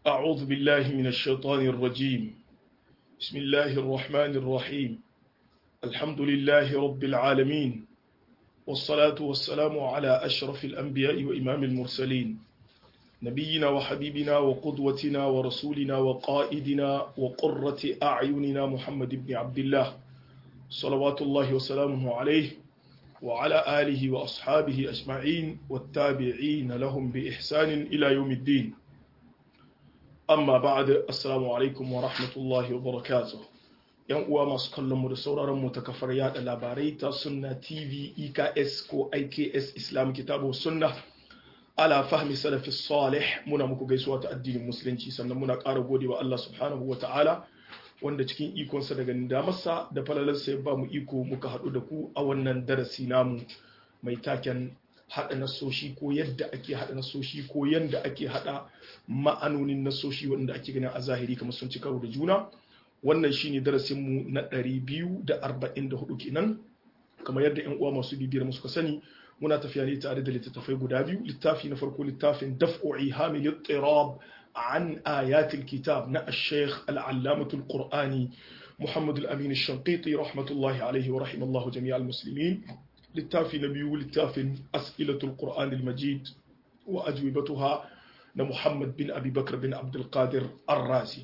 أعوذ بالله من الشيطان الرجيم بسم الله الرحمن الرحيم الحمد لله رب العالمين والصلاة والسلام على أشرف الأنبياء وإمام المرسلين نبينا وحبيبنا وقدوتنا ورسولنا وقائدنا وقرة أعيننا محمد بن عبد الله صلوات الله وسلامه عليه وعلى آله وأصحابه أجمعين والتابعين لهم بإحسان إلى يوم الدين amma ba'ad assalamu alaikum wa rahmatullahi wa barakatuh yan uwa masu kallon mu da sauraron mu ta kafar yada labarai ta sunna tv eks ko iks islam kitabu sunna ala fahmi salafi salih muna muku gaisuwa ta addinin musulunci sannan muna ƙara gode wa Allah subhanahu wa ta'ala wanda cikin ikonsa daga damarsa da falalarsa ya ba mu iko muka haɗu da ku a wannan darasi namu mai taken haɗa nasoshi ko yadda ake haɗa nasoshi ko yadda ake haɗa ma'anonin nasoshi wanda ake ganin a zahiri kamar sun ci karo da juna wannan shine darasinmu na 244 kenan kamar yadda yan uwa masu bibiyar mu suka sani muna tafiya ne tare da littattafai guda biyu littafi na farko littafin daf'u ihamil ittirab an ayatil kitab na ash-shaykh al-allamah al-qur'ani محمد الأمين الشنقيطي رحمة الله عليه ورحم الله جميع المسلمين littafi na biyu littafin as'ilatul qur'an al-majid wa ajwibatuha na muhammad bin abubakar bin abdulkadir ar-razi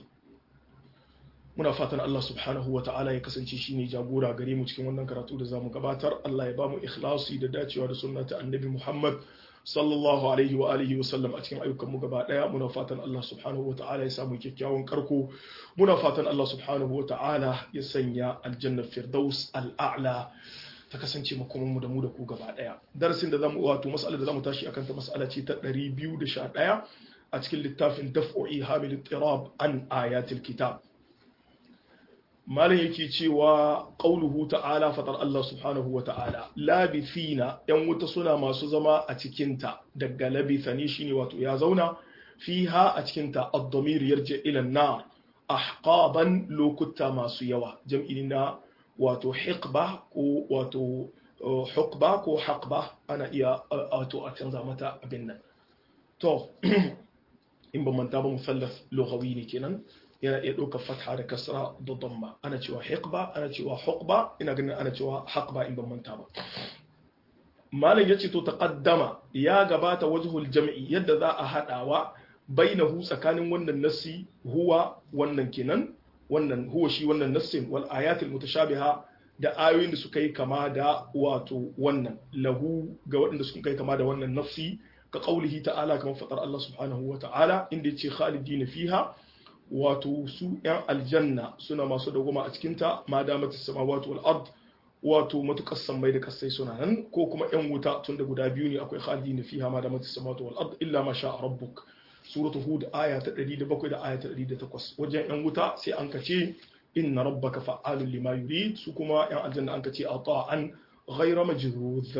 muna fatan Allah subhanahu wa ta'ala ya kasance shine jagora gare mu cikin wannan karatu da zamu gabatar Allah ya bamu ikhlasi da dacewa da sunna ta annabi muhammad sallallahu alaihi wa alihi wa sallam a cikin ayyukan mu gaba daya muna fatan Allah subhanahu wa ta'ala ya samu kyakkyawan karko muna fatan Allah subhanahu wa ta'ala ya sanya aljanna firdaus al-a'la ta kasance makomanmu da mu da ku gaba daya darasin da zamu wato mas'alar da zamu tashi akan ta mas'ala ce ta 211 a cikin littafin daf'u'i hamil ittirab an ayatil kitab malam yake cewa qauluhu ta'ala fatar Allah subhanahu wa ta'ala labithina yan wuta suna masu zama a cikin ta daga labithani shine wato ya zauna fiha a cikin ta ad-damir yarji ila an-nar ahqaban lokuta masu yawa jam'i na wato hiqba ko wato hukba ko haqba ana iya wato a canza mata abin nan to in ba manta ba musallaf lughawi ne kenan yana iya ɗaukar fatha da kasra da damma ana cewa hiqba ana cewa hukba ina ganin ana cewa haqba in ban manta ba malam yace to taqaddama ya gabata wajhul jam'i yadda za a hadawa bainahu tsakanin wannan nasi huwa wannan kenan wannan huwa shi wannan nassin wal ayatul mutashabiha da ayoyin da suka yi kama da wato wannan lahu ga waɗanda suka yi kama da wannan nafsi ka qaulihi ta'ala kamar fadar Allah subhanahu wa ta'ala inda yace khalidin fiha wato su yan aljanna suna masu dagoma a cikin ta ma damatis samawati wal ard wato matukar sammai da kasai suna nan ko kuma yan wuta tun da guda biyu ne akwai khalidin fiha ma damatis samawati wal ard illa ma sha rabbuk suratu hud aya ta 107 da aya ta 108 wajen yan wuta sai an kace inna rabbaka fa'alun lima yurid su kuma yan aljanna an kace ata'an ghayra majruz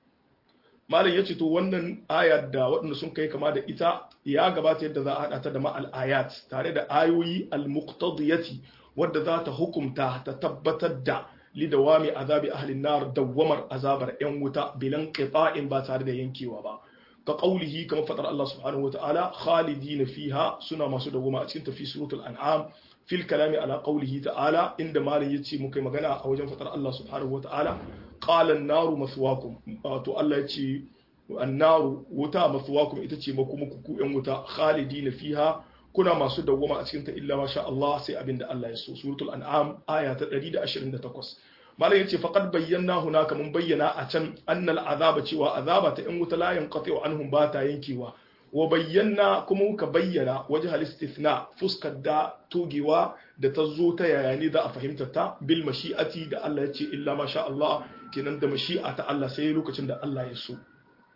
malam yace to wannan aya da waɗanda sun kai kama da ita ya gabata yadda za a hada ta da ma'al ayat tare da ayoyi al-muqtadiyati wadda za ta hukumta ta tabbatar da lidawami azabi ahlin nar dawwamar azabar yan wuta bilan qita'in ba tare da yankewa ba كقوله كما فتر الله سبحانه وتعالى خالدين فيها سنة ما سنة وما أتكنت في سورة الأنعام في الكلام على قوله تعالى عند ما يتي مكي مغانا أو جن فتر الله سبحانه وتعالى قال النار مثواكم تو الله يتي النار وتا مثواكم إتتي مكو مكو يوم وتا خالدين فيها kuna masu dawwama a cikinta illa masha Allah sai abin da Allah ya so suratul an'am aya ta 128 malam yace faqad bayyana hunaka mun bayyana a can annal azaba cewa azaba ta in wuta la yanqati'u anhum ba ta yankewa wa bayyana kuma muka bayyana wajhal istithna fuskar da togewa da ta zo ta yaya ne za a fahimta ta bil mashi'ati da Allah yace illa masha Allah kenan da mashi'a ta Allah sai lokacin da Allah ya so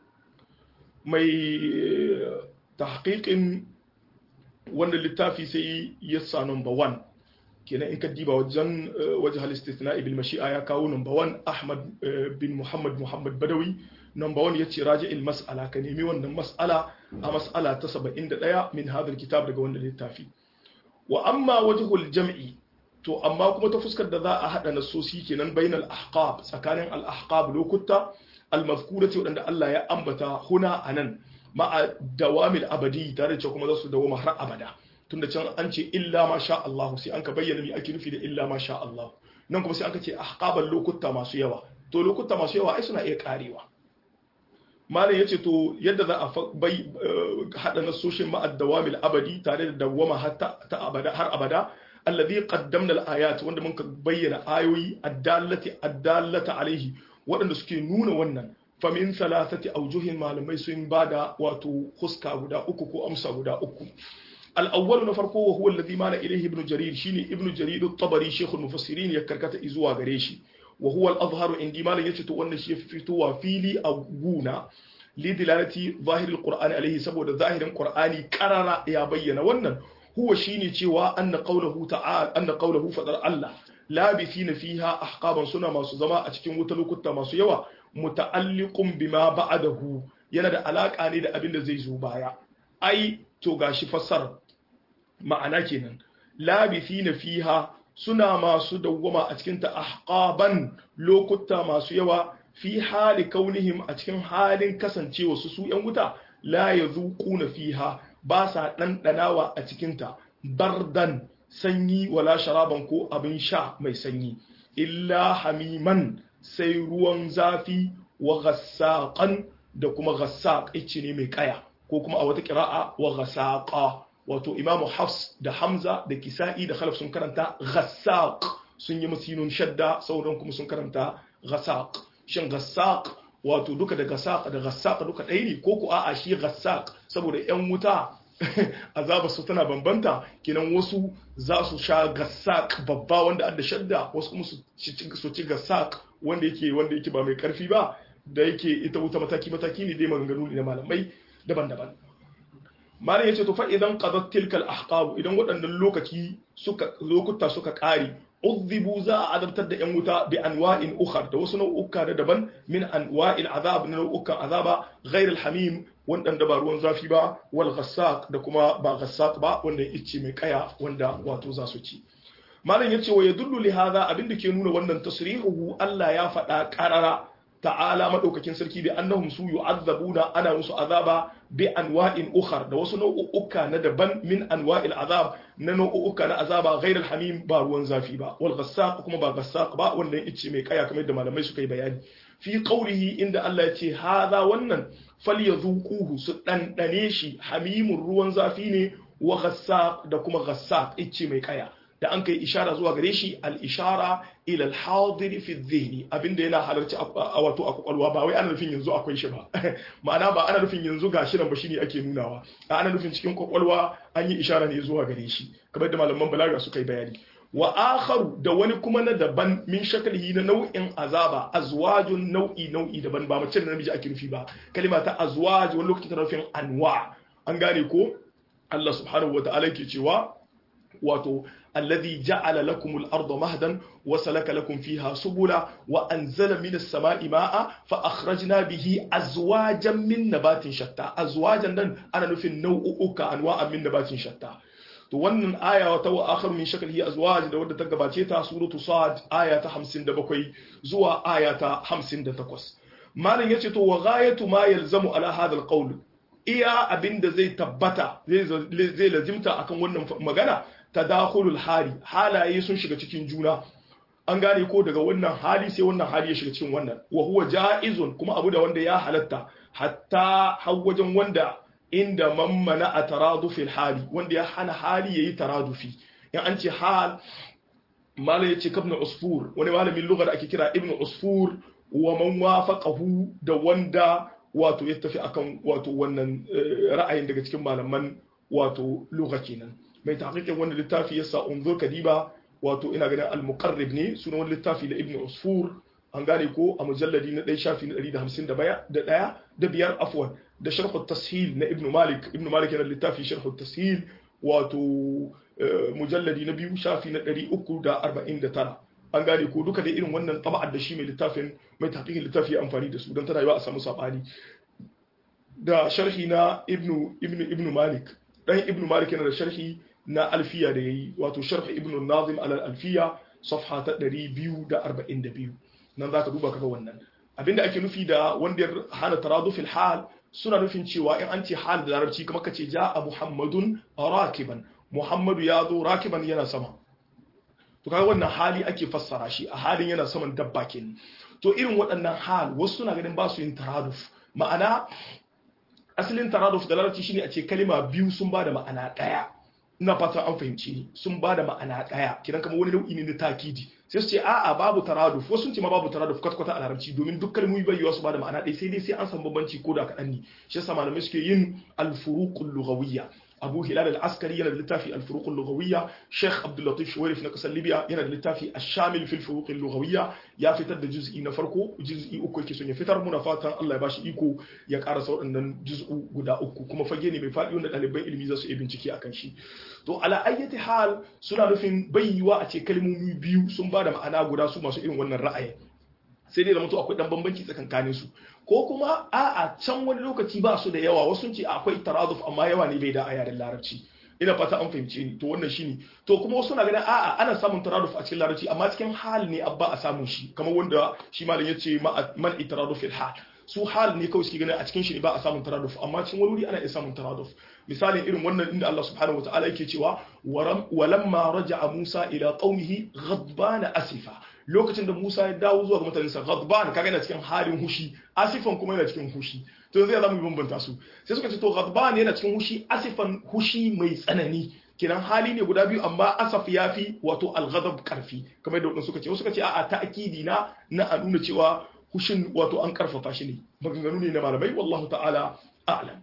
mai tahqiqin wannan littafi sai ya sa number 1 kenan in ka diba wajen wajen halistatina bil mashi'a ya kawo number 1 Ahmad bin Muhammad Muhammad Badawi number 1 yace raji'il mas'ala ka nemi wannan mas'ala a mas'ala ta 71 min hadal kitab daga wannan littafi wa amma wajhul jam'i to amma kuma ta fuskar da za a hada nasosi kenan bainal ahqab tsakanin al ahqab lokuta al mazkurati wadanda Allah ya ambata huna anan ma'a dawamil abadi tare da kuma za su dawoma har abada tunda can an ce illa ma sha Allah sai an ka bayyana me ake nufi da illa ma sha Allah nan kuma sai aka ce ahqaban lokuta masu yawa to lokuta masu yawa ai suna iya karewa malam yace to yadda za a bai hada nasoshin ma'ad dawamil abadi tare da dawama hatta ta abada har abada alladhi qaddamna al-ayat wanda mun bayyana ayoyi addallati addallata alaihi waɗanda suke nuna wannan famin salasati aujuhin malamai sun bada wato huska guda uku ko amsa guda uku al-awwal na farko wa huwa alladhi mana ilayhi ibnu jarir shine ibnu jarir at-tabari shaykhul mufassirin ya karkata zuwa gare shi wa huwa al-azharu indi malam yace to wannan shi fitowa fili a guna li dilalati zahir al-qur'ani alayhi saboda zahirin qur'ani karara ya bayyana wannan huwa shine cewa anna qawluhu ta'ala anna qawluhu fadar Allah labithina fiha ahqaban suna masu zama a cikin wuta lokuta masu yawa muta'alliqun bima ba'dahu yana da alaka ne da abin da zai zo baya ai to gashi fassara ma'ana kenan labithina fiha suna masu dawwama a cikin ta ahqaban lokuta masu yawa fi hali kaunihim a cikin halin kasancewa su su yan wuta la yazuquna fiha ba sa ɗanɗanawa a cikinta bardan sanyi wala sharaban ko abin sha mai sanyi illa hamiman sai ruwan zafi wa ghassaqan da kuma ghassaq ice ne mai kaya ko kuma a wata qira'a wa ghassaqa wato imamu hafs da hamza da kisa'i da khalaf sun karanta ghassaq sun yi masinun shadda sauran kuma sun karanta ghassaq shin ghassaq wato duka da ghassaq da ghassaq duka ɗaya ne ko ku a'a shi ghassaq saboda yan wuta azaba su tana bambanta kenan wasu za su sha gassak babba wanda adda shadda wasu kuma su ci gassak wanda yake wanda yake ba mai karfi ba da yake ita wuta mataki mataki ne dai maganganu ne na malamai daban-daban malam yace to fa idan qadat tilkal ahqab idan waɗannan lokaci suka lokuta suka ƙare udhibu za a adabtar da yan wuta bi anwa'in ukhar da wasu nau'uka da daban min anwa'il azab na nau'ukan azaba ghayr al-hamim wanda ba ruwan zafi ba wal ghassaq da kuma ba ghassaq ba wanda ice mai kaya wanda wato za su ci malam yace wa yadullu li hadha abinda ke nuna wannan tasrihuhu Allah ya faɗa qarara ta'ala madaukakin sarki bi annahum su yu'azzabuna ana musu azaba bi anwa'in ukhar da wasu nau'uka na daban min anwa'il azab na nau'uka na azaba ghairal hamim ba ruwan zafi ba wal ghassaq kuma ba ghassaq ba wanda ice mai kaya kamar da malamai suka yi bayani fi qawlihi inda Allah ya ce hadha wannan falyazuquhu su dandane shi hamimun ruwan zafi ne wa ghassaq da kuma ghassaq ice mai kaya da an kai ishara zuwa gare shi al-ishara ila al-hadir fi dhihni abinda yana halarci a wato a kwakwalwa ba wai ana nufin yanzu akwai shi ba ma'ana ba ana nufin yanzu gashi nan ba shine ake nunawa ana nufin cikin kwakwalwa an yi ishara ne zuwa gare shi kamar da malaman balaga suka yi bayani wa akharu da wani kuma na daban min shakalihi na nau'in azaba azwajun nau'i nau'i daban ba mace da namiji ake nufi ba kalima ta azwaj wani lokacin tana nufin anwa an gane ko Allah subhanahu wa ta'ala ke cewa wato alladhi ja'ala lakum al-ardha mahdan wa salaka lakum fiha subula wa anzala minas sama'i ma'a fa akhrajna bihi azwajan min nabatin shatta azwajan nan ana nufin nau'uka anwa'an min nabatin shatta to wannan aya ta wa akhar min shaklihi azwaj da wadda ta gabace ta suratu sad aya ta 57 zuwa aya ta 58 malam yace to wa ghayatu ma yalzamu ala hadha al-qawl iya abinda zai tabbata zai lazimta akan wannan magana tadakhulul hali halaye sun shiga cikin juna an gane ko daga wannan hali sai wannan hali ya shiga cikin wannan wa huwa jaizun kuma abu da wanda ya halatta hatta har wajen wanda inda mammana a taradufil hali wanda ya hana hali yayi taradufi in an ce hal malai yace kabna usfur wani malamin lugha da ake kira ibnu usfur wa man wafaqahu da wanda wato ya tafi akan wato wannan ra'ayin daga cikin malaman wato lugha kenan mai tahqiqin wannan littafi yasa unzur kadiba wato ina ganin al-muqarrib ne sunan wani littafi da ibnu usfur an gane ko a mujalladi na ɗaya shafi na ɗari da hamsin da ɗaya da biyar afwan da sharhu tashil na ibnu malik ibnu malik yana littafi sharhu tashil wato mujalladi na biyu shafi na ɗari uku da arba'in da tara an gane ko duka da irin wannan taba'ar da shi mai littafin mai tahqiqin littafi ya amfani da su don tana yiwa a samu sabani da sharhi na ibnu ibnu ibnu malik dan ibnu malik yana da sharhi na alfiya da yayi wato sharh ibnu nazim ala alfiya safha ta 242 nan zaka duba kaga wannan abinda ake nufi da wanda ya hana taradufil hal suna nufin cewa in an ce hal da larabci kuma kace ja a muhammadun rakiban Muhammadu ya zo rakiban yana sama to kaga wannan hali ake fassara shi a halin yana saman dabba kenan to irin waɗannan hal wasu suna ganin ba su yin taraduf ma'ana asalin taraduf da larabci shine a ce kalima biyu sun ba da ma'ana ɗaya ina fatan an fahimci ni sun ba da ma'ana ɗaya kidan kamar wani nau'i ne na takidi sai su ce a'a babu taraduf wasu sun ce ma babu taraduf kwata-kwata a larabci domin duk kalmomi bai yiwa su ba da ma'ana ɗaya sai dai sai an san bambanci ko da kaɗan ne shi yasa malamai suke yin alfuruqul lughawiyya abu hilal al-askari yana da littafi al-furuq al-lughawiyya sheikh abdul latif shuwairif na kasar libya yana da littafi ash-shamil fil furuq al-lughawiyya ya fitar da juz'i na farko juz'i uku yake son ya fitar muna fatan Allah ya bashi iko ya karasa waɗannan juz'u guda uku kuma fage ne mai faɗi wanda ɗaliban ilimi za su yi bincike akan shi to ala ayyati hal suna nufin bayyiwa a ce kalmomi biyu sun ba da ma'ana guda su masu irin wannan ra'ayin sai dai da mutu akwai dan bambanci tsakankanin su ko kuma a'a can wani lokaci ba su da yawa wasu ce akwai taraduf amma yawa ne bai da a yaren larabci ina fata an fahimce ni to wannan shine to kuma wasu na ganin a'a ana samun taraduf a cikin larabci amma cikin hal ne abba a samun shi kamar wanda shi malam yace man itaraduf fil hal su hal ne kawai suke ganin a cikin shi ne ba a samun taraduf amma cikin wani wuri ana iya samun taraduf misalin irin wannan inda Allah subhanahu wataala yake cewa walamma raja'a Musa ila qaumihi ghadbana asifa lokacin da Musa ya dawo zuwa ga mutanensa ghadban kaga yana cikin halin hushi asifan kuma yana cikin hushi to yanzu ya zamu bambanta su sai suka ce to ghadban yana cikin hushi asifan hushi mai tsanani kiran hali ne guda biyu amma asaf yafi wato al-ghadab karfi kamar da suka ce wasu suka ce a'a ta'kidi na na a nuna cewa hushin wato an karfafa shi ne maganganu ne na malamai wallahu ta'ala a'lam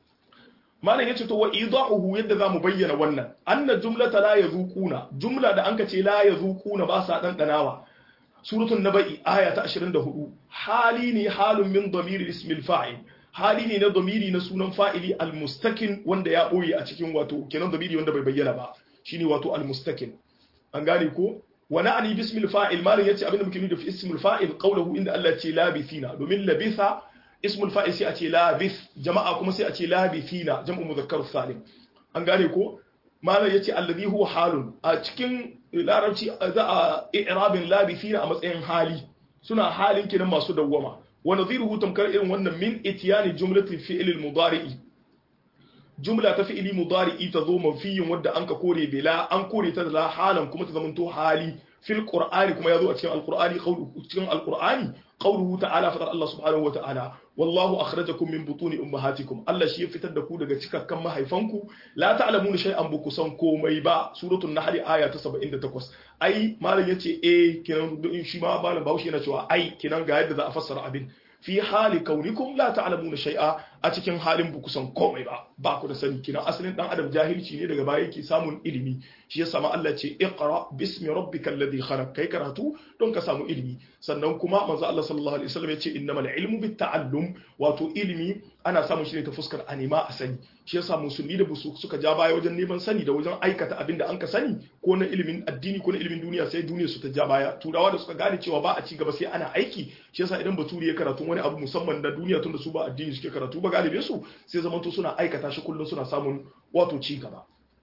malam yace to wa idahu yadda zamu bayyana wannan anna jumlata la yazuquna jumla da anka ce la yazuquna ba sa dandanawa suratul nabai aya ta 24 hali ne halun min damiri ismil fa'il hali ne na damiri na sunan fa'ili almustakin wanda ya boye a cikin wato kenan damiri wanda bai bayyana ba shine wato almustakin an gane ko wa na'ani bismil fa'il malam yace abinda muke nufi da ismul fa'il qawluhu inda Allah ce labithina domin labitha ismul fa'il sai a ce labith jama'a kuma sai a ce labithina jam'u mudhakkar salim an gane ko malam yace alladhi huwa halun a cikin larabci za a i'rabin labithina a matsayin hali suna halin kinan masu dawwama wa nadhiruhu tamkar irin wannan min itiyani jumlati fi'l al-mudari'i jumla ta fi'ili mudari'i ta zo manfiyin wadda anka kore bila an kore ta da halan kuma ta zamanto hali fil qur'ani kuma yazo a cikin alqur'ani qawlu cikin alqur'ani qawluhu ta'ala fadar Allah subhanahu wa ta'ala wallahu akhrajakum min butuni ummahatikum Allah shi ya fitar da ku daga cikakkan mahaifanku la ta'lamuna shay'an bu kusan komai ba suratul nahl aya ta 78 ai malam yace eh kinan shi ma malam Bahaushe yana cewa ai kinan ga yadda za a fassara abin fi hali kaunikum la ta'lamuna shay'a a cikin halin bu kusan komai ba ba ku da sani kina asalin dan adam jahilci ne daga baya yake samun ilimi shi yasa ma Allah ce iqra bismi rabbikal ladhi khalaq kai karatu don ka samu ilimi sannan kuma manzo Allah sallallahu alaihi wasallam ya ce innamal ilmu bit ta'allum wato ilimi ana samun shi ne ta fuskar anima a sani shi yasa musulmi da busu suka ja baya wajen neman sani da wajen aikata abin da an ka sani ko na ilimin addini ko na ilimin duniya sai duniya su ta ja baya turawa da suka gane cewa ba a ci gaba sai ana aiki shi yasa idan baturi ya karatu wani abu musamman na duniya tunda su ba addini suke karatu ba galibin su sai zamanto suna aikata shi kullum suna samun wato ci gaba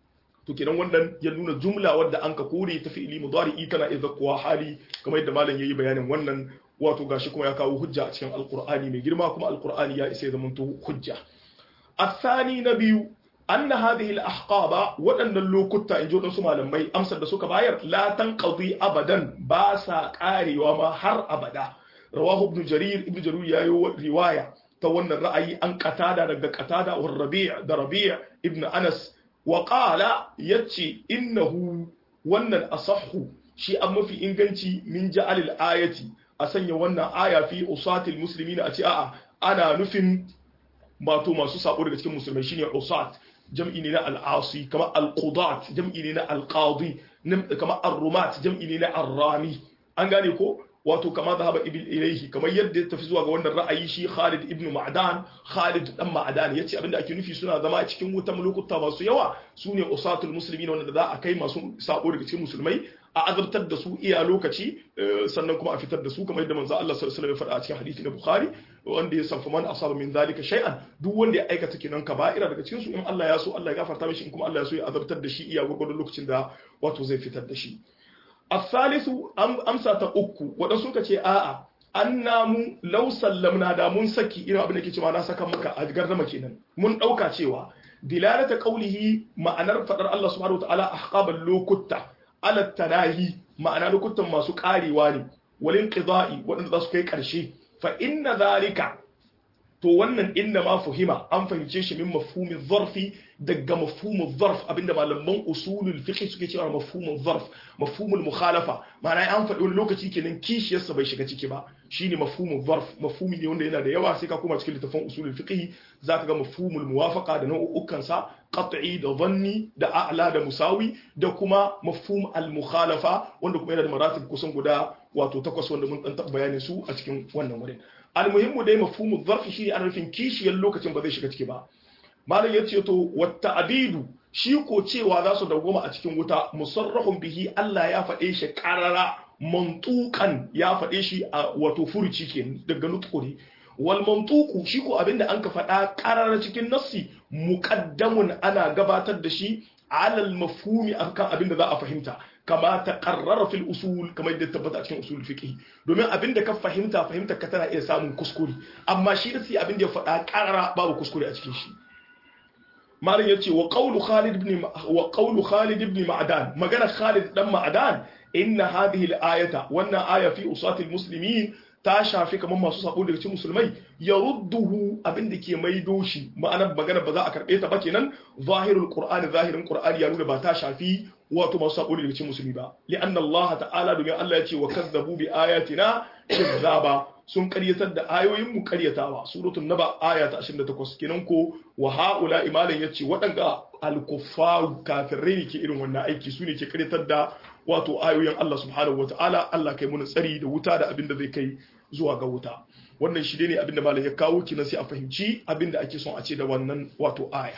to kenan wannan ya nuna jumla wadda an ka kore ta fi'ili mudari'i tana idza kuwa hali kamar yadda malam yayi bayanin wannan wato gashi kuma ya kawo hujja a cikin alqur'ani mai girma kuma alqur'ani ya isa ya zamanto hujja الثاني نبي أن هذه الأحقاب وأن اللوكتا إن جودن سمع لمي أمسر دسوك باير لا تنقضي أبدا باسا قاري وما حر أبدا رواه ابن جرير ابن جرير يايو رواية تون الرأي أن قتادة رق قتادة والربيع ده ربيع ابن أنس وقال يتشي إنه وأن الأصح شيء أما في إنجنتي من جعل الآية أسني وأن آية في أصات المسلمين أتي أنا نفن mato masu sabo daga cikin musulmai shine usat jam'i ne na al'asi kamar al-qudat jam'i ne na al-qadi kamar ar-rumat jam'i ne na ar-rami an gane ko wato kama zahaba ibn ilayhi kamar yadda ya tafi zuwa ga wannan ra'ayi shi Khalid ibn Ma'dan Khalid dan Ma'dan yace abinda ake nufi suna zama cikin wutan lokuta masu yawa sune usatul muslimin wanda za a kai masu sabo daga cikin musulmai a azabtar da su iya lokaci sannan kuma a fitar da su kamar yadda manzo Allah sallallahu alaihi wasallam ya faɗa a cikin hadisi na Bukhari wanda ya sanfa man asaba min zalika shay'an duk wanda ya aikata kinan kaba'ira daga cikin su in Allah ya so Allah ya gafarta mishi in kuma Allah ya so ya azabtar da shi iya gurgurdun lokacin da wato zai fitar da shi الثالث amsa ta uku waɗansu suka ce a'a an namu lau sallamna da mun saki irin abin da ke cewa na saka maka a gardama kenan mun ɗauka cewa dilalata qawlihi ma'anar fadar Allah subhanahu wataala ahqabal lokuta ala tanahi ma'ana lokutan masu karewa ne walin qida'i wadanda za su kai karshe fa inna zalika to wannan inna ma fuhima an fahimce shi min mafhumin zarfi daga mafhumin zarf abinda malaman usulul fiqh suke cewa mafhumin zarf mafhumul mukhalafa ma'ana an faɗi wani lokaci kenan kishiyarsa bai shiga ciki ba shine mafhumin zarf mafhumi ne wanda yana da yawa sai ka koma cikin littafin usulul fiqh zaka ga mafhumul muwafaqa da nau'ukan sa qat'i da dhanni da a'la da musawi da kuma mafhum al mukhalafa wanda kuma yana da maratib kusan guda wato takwas wanda mun dan bayanin su a cikin wannan wurin almuhimmu dai mafhumu zarfi shi ana nufin kishiyar lokacin ba zai shiga ciki ba malam ya ce to wata abidu shi ko cewa za su dawwama a cikin wuta musarrahun bihi Allah ya faɗe shi karara mantukan ya faɗe shi a wato furuci ke daga nutquri wal mantuku shi ko abinda an ka faɗa karara cikin nassi muqaddamun ana gabatar da shi alal mafhumi akan abinda za a fahimta kama ta karrara fil usul kamar yadda tabbata a cikin usul fiqh domin abinda ka fahimta fahimta ka tana iya samun kuskure amma shi da sai abinda ya faɗa karara babu kuskure a cikin shi malam yace wa qawlu Khalid ibn wa qawlu Khalid ibn Ma'dan magana Khalid dan Ma'dan inna hadhihi al-ayata wannan aya fi usatil muslimin ta shafi kamar masu sabo daga cikin musulmai ya rudduhu abinda ke maido shi ma'anar magana ba za a karbe ta ba kenan zahirul qur'ani zahirin qur'ani ya nuna ba ta shafi wato masu sabo daga cikin musulmi ba li'anna Allah ta'ala domin Allah ya ce wa kazzabu bi ayatina kizzaba sun karyatar da ayoyin mu karyatawa suratul naba aya ta 28 kenan ko wa haula imalan yace waɗanda al-kuffar kafirai ne ke irin wannan aiki su ne ke karyatar da wato ayoyin Allah subhanahu wa ta'ala Allah kai muna tsari da wuta da abin da zai kai zuwa ga wuta wannan shi ne abin da malam ya kawo kinan sai a fahimci abin da ake son a ce da wannan wato aya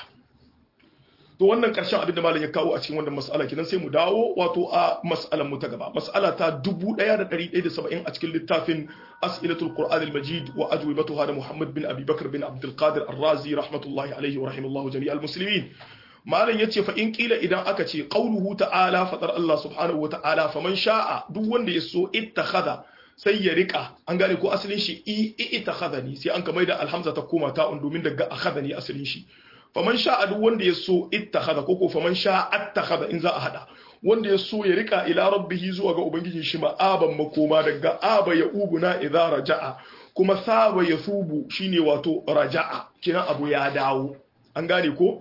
to wannan karshen abin da malam ya kawo a cikin wannan mas'ala kinan sai mu dawo wato a mas'alan mu ta gaba mas'ala ta 1170 a cikin littafin as'ilatul qur'an al-majid wa ajwibatuha da Muhammad bin Abi Bakr bin Abdul Qadir Ar-Razi rahmatullahi alaihi wa rahimallahu jami'al muslimin malam yace fa in kila idan aka ce qauluhu ta'ala fadar Allah subhanahu wa ta'ala faman sha'a duk wanda ya so ittakhadha sai ya rika an gane ko asalin shi i ittakhadhani sai an kamar da alhamza ta koma ta'un domin daga akhadhani asalin shi faman sha'a duk wanda ya so ittakhadha ko ko faman sha'a attakhadha in za a hada wanda ya so ya rika ila rabbihi zuwa ga ubangijin shi ma'aban makoma daga aba ya ubuna idza raja'a kuma saba ya subu shine wato raja'a kina abu ya dawo an gane ko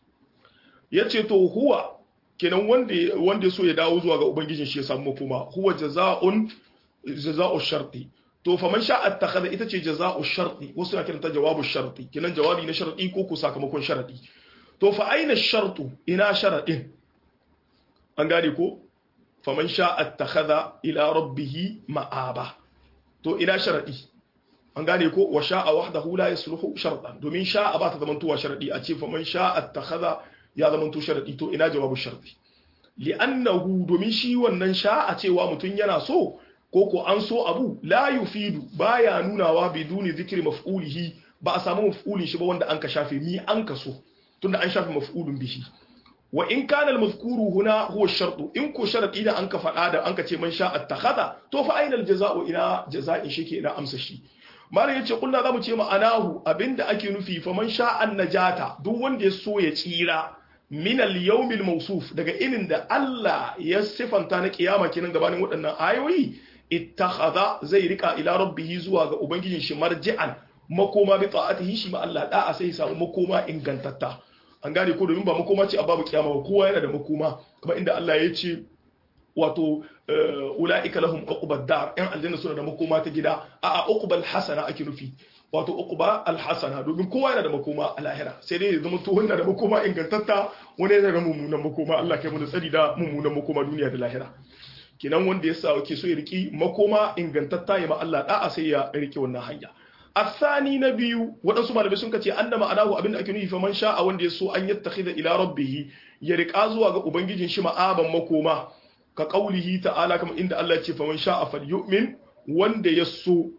ya ce to huwa kenan wanda wanda so ya dawo zuwa ga ubangijin shi ya samu makoma huwa jaza'un jaza'u sharti to fa man sha'a attakhadha ita ce jaza'u sharti wasu na kiranta jawabu sharti kenan jawabi na sharti ko ko sakamakon sharadi to fa aina shartu ina sharadin an gane ko fa man sha'a attakhadha ila rabbih ma'aba to ina sharadi an gane ko wa sha'a wahdahu la yasluhu shartan domin sha'a ba ta zamantowa sharadi a ce fa man sha'a attakhadha ya zama to sharadi to ina jawabu sharadi li'annahu domin shi wannan sha'a cewa mutum yana so ko ko an so abu la yufidu baya nunawa biduni zikri maf'ulihi ba a samu maf'ulin shi ba wanda an ka shafe mi an ka so tunda an shafe maf'ulun bihi wa in kana al-mazkuru huna huwa shartu in ko sharadi da an ka faɗa da an ka ce man sha'a attakhadha to fa aina al-jaza'u ina jaza'in shi ke ina amsa shi malam yace kullu zamu ce ma'anahu abinda ake nufi fa man sha'a najata duk wanda ya so ya tsira min al-yawmil mawsuf daga inin da Allah ya sifanta na kiyama kenan gabanin waɗannan ayoyi ittakhadha zai rika ila rabbih zuwa ga ubangijin shi marji'an makoma bi ta'atihi shi ma Allah da'a sai samu makoma ingantatta an gane ko domin ba makoma ce a babu kiyama ba kowa yana da makoma kuma inda Allah ya ce wato ula'ika lahum uqbad dar yan aljanna suna da makoma ta gida a uqbal hasana ake nufi wato uqba alhasana domin kowa yana da makoma a lahira sai dai zama to wanda da makoma ingantatta wani yana da mummunan makoma Allah kai mu da tsari da mummunan makoma duniya da lahira kenan wanda ya sa ke so ya riki makoma ingantatta ya ma Allah da'a sai ya riki wannan hanya asani na biyu waɗansu malamai sun kace anna ma'anahu abin da ake nufi faman sha'a wanda ya so an yattakhidha ila rabbih ya rika zuwa ga ubangijin shi ma'aban makoma ka qaulihi ta'ala kamar inda Allah ya ce faman sha'a falyu'min wanda ya so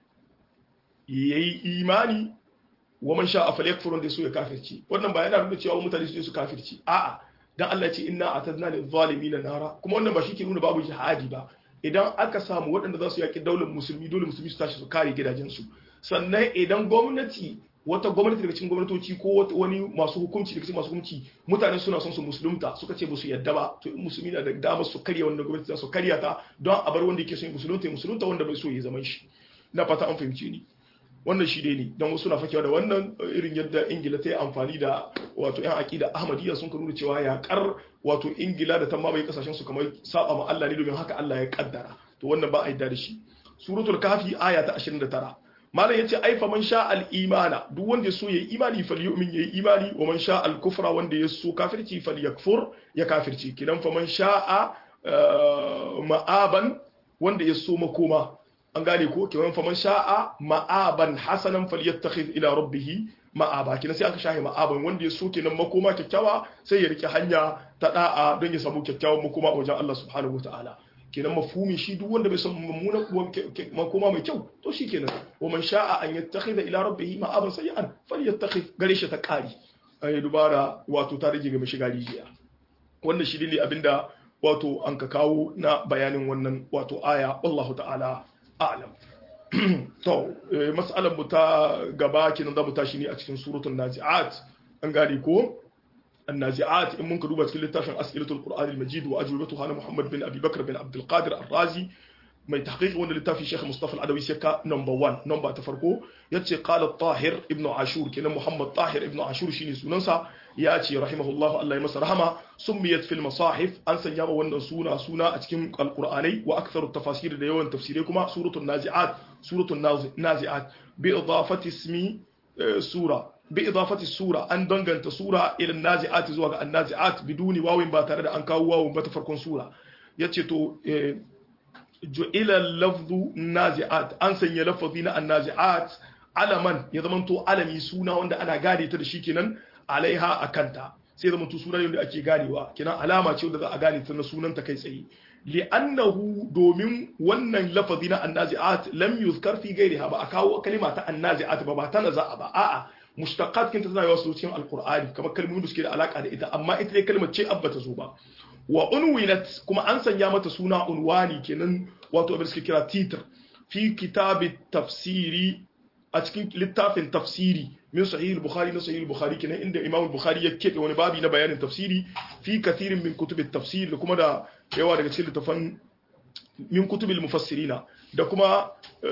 yayi imani wa man sha'a falyakfur wanda ya so ya kafirci wannan ba yana nuna cewa mutane su su kafirci a'a dan Allah ce inna atadna lil zalimin nara kuma wannan ba shi ke nuna babu jihadi ba idan aka samu waɗanda za su yaki daular musulmi dole musulmi su tashi su kare gidajensu sannan idan gwamnati wata gwamnati daga cikin gwamnatoci ko wani masu hukunci daga cikin masu hukunci mutane suna son su musulunta suka ce ba su yadda ba to in musulmi na da dama su karya wanda gwamnati za su karya ta don a bar wanda yake son musulunta ya musulunta wanda bai so ya zaman shi na fata an fahimce ni wannan shi dai ne don wasu na fakewa da wannan irin yadda ingila ta yi amfani da wato yan aƙida ahmadiyya sun ka nuna cewa yaƙar wato ingila da ta mamaye kasashen su kamar saba ma Allah ne domin haka Allah ya kaddara to wannan ba a yadda da shi suratul kafi aya ta 29 malam yace ai fa man sha al imana duk wanda so yayi imani falyu'min yayi imani wa man sha al kufra wanda ya so kafirci falyakfur ya kafirci kidan fa man sha'a ma'aban wanda ya so makoma an gane ko kiman fa man sha'a ma'aban hasanan falyattakhidh ila rabbih ma'aba kina sai aka shahi ma'aban wanda ya so kenan makoma kyakkyawa sai ya rike hanya ta da'a don ya samu kyakkyawan makoma a wajen Allah subhanahu wataala kenan mafhumi shi duk wanda bai san mummuna makoma mai kyau to shi kenan wa man sha'a an yattakhidha ila rabbih ma'aban sayyan falyattakhidh gare shi ta kari ai dubara wato ta rage ga mai shiga rijiya wannan shi ne abinda wato an ka kawo na bayanin wannan wato aya wallahu ta'ala a'lam to mas'alar mu ta gaba kenan za mu tashi ne a cikin suratul nazi'at an gane ko النازعات إن ممكن دوبا تكلم تافن أسئلة القرآن المجيد وأجوبتها أنا محمد بن أبي بكر بن عبد القادر الرازي mai tahqiq wanda littafi Sheikh Mustafa Al-Adawi sai ka number 1 number ta farko yace qala Tahir ibn Ashur kenan Muhammad Tahir ibn Ashur shine sunansa ya ce rahimahullah Allah ya masa rahama summiyat fil masahif an sanya ma wannan suna suna a cikin alqur'anai wa aktharu tafasir da yawan tafsirai kuma suratul nazi'at suratul nazi'at bi idafati ismi sura bi idafati sura an danganta sura ila nazi'at zuwa ga an-nazi'at biduni wawin ba tare da an kawo wawin ba ta farkon sura yace to ju'ila lafzu nazi'at an sanya lafazi na annazi'at alaman ya zama to alami suna wanda ana gane ta da shi kenan alaiha akanta sai zama to suna ne wanda ake ganewa kenan alama ce wanda za a gane ta na sunan ta kai tsaye li'annahu domin wannan lafazi na annazi'at lam yuzkar fi ghairiha ba a kawo kalima ta annazi'at ba ba ta naza'a ba a'a mushtaqat kinta tana yawa cikin alqur'ani kamar kalmomin da suke da alaka da ita amma ita dai kalmar ce abba ta zo ba wa unwinat kuma an sanya mata suna unwani kenan wato abin suke kira titr fi kitabi tafsiri a cikin littafin tafsiri min sahih al-bukhari na sahih al-bukhari kenan inda imam al-bukhari ya kebe wani babi na bayanin tafsiri fi kathirin min kutub tafsir da kuma da yawa daga cikin littafan min kutub al-mufassirina da kuma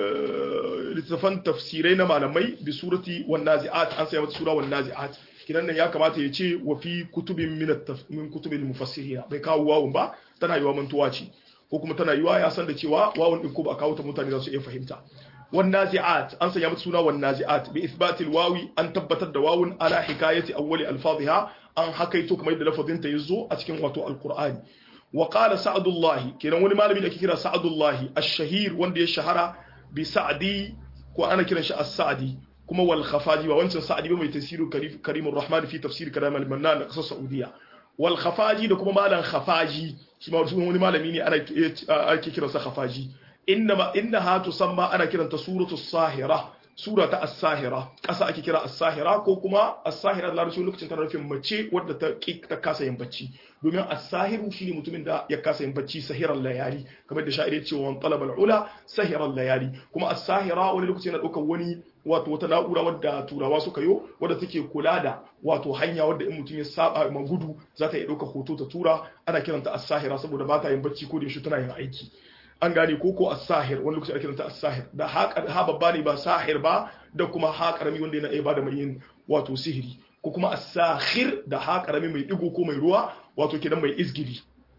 littafan tafsirai na malamai bi surati wan nazi'at an sanya mata sura wan nazi'at kinan nan ya kamata ya ce wa fi kutubin min kutubin mufassirina bai kawo wawun ba tana yiwa mantuwa ce ko kuma tana yiwa ya san da cewa wawun din ko ba kawo ta mutane za su iya fahimta wan nazi'at an sanya mata suna wan nazi'at bi ithbatil wawi an tabbatar da wawun ala hikayati awwali alfadhiha an hakaito kamar yadda lafazin ta yazo a cikin wato alqur'ani wa qala sa'dullah kenan wani malami da ake kira sa'dullah ash-shahir wanda ya shahara bi sa'di ko ana kiran shi as-sa'di kuma wal khafaji ba wancan sa'adi ba mai tafsiru karimur rahman fi tafsir kalam al mannan da kasar saudiya wal khafaji da kuma malan khafaji shi ma wani malami ne ana ake kiran sa khafaji inna innaha tusamma ana kiranta suratu sahira sura ta as-sahira kasa ake kira as-sahira ko kuma as-sahira da larabci lokacin tana nufin mace wadda ta ta kasa yin bacci domin as-sahiru shine mutumin da ya kasa yin bacci sahiran layali kamar da sha'iri ya ce wa talabal ula sahiran layali kuma as-sahira wani lokaci yana daukar wani wato wata na'ura wadda turawa suka yo wadda take kula da wato hanya wadda in mutum ya saba ma gudu za ta iya ɗauka hoto ta tura ana kiranta as-sahira saboda ba ta yin bacci ko da yaushe tana yin aiki an gane ko ko as-sahir wani lokaci ana kiranta as-sahir da ha babba ne ba sahir ba da kuma ha karami wanda yana iya bada mai yin wato sihiri ko kuma as-sahir da ha karami mai digo ko mai ruwa wato kidan mai izgili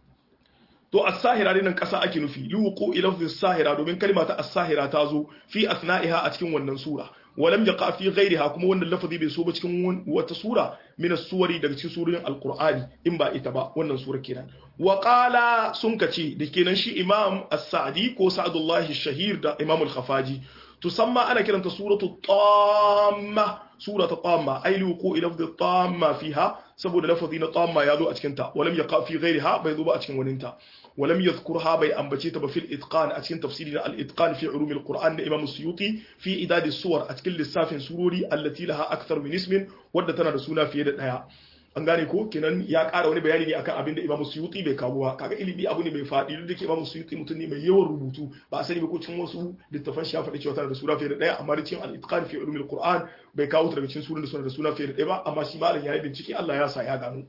to as-sahira ne nan kasa ake nufi liwuqu ila as-sahira domin kalma ta as-sahira ta zo fi asna'iha a cikin wannan sura walam yaqa fi ghayriha kuma wannan lafazi bai so ba cikin wata sura min as-suwari daga cikin surorin al-qur'ani in ba ita ba wannan sura kenan wa qala sun kace da kenan shi imam as-sa'di ko sa'dullah shahir da imam al-khafaji tusamma ana kiranta suratu tamma suratu tamma ay liwuqu ila tamma fiha saboda lafazi na tamma ya zo a cikin ta walam yaqa fi ghayriha bai zo ba a cikin waninta ولم يذكرها بي أنبتيت في الإتقان أتكن تفسيرنا الإتقان في علوم القرآن إمام السيوطي في إداد الصور أتكن للساف سروري التي لها أكثر من اسم ودتنا رسولنا في يد الآية an gane ko kenan ya ƙara wani bayani ne akan abin da Imam Suyuti bai kawo ba kaga ilimi abu ne mai faɗi duk da ke Imam Suyuti mutum ne mai yawan rubutu ba a sani ba ko cikin wasu littafan shi ya faɗi cewa tana da sura fiye da ɗaya amma da cikin al-itqan fi ulumil Qur'an bai kawo ta daga cikin suran da suna da suna fiye da ɗaya ba amma shi malam ya yi bincike Allah ya sa ya gano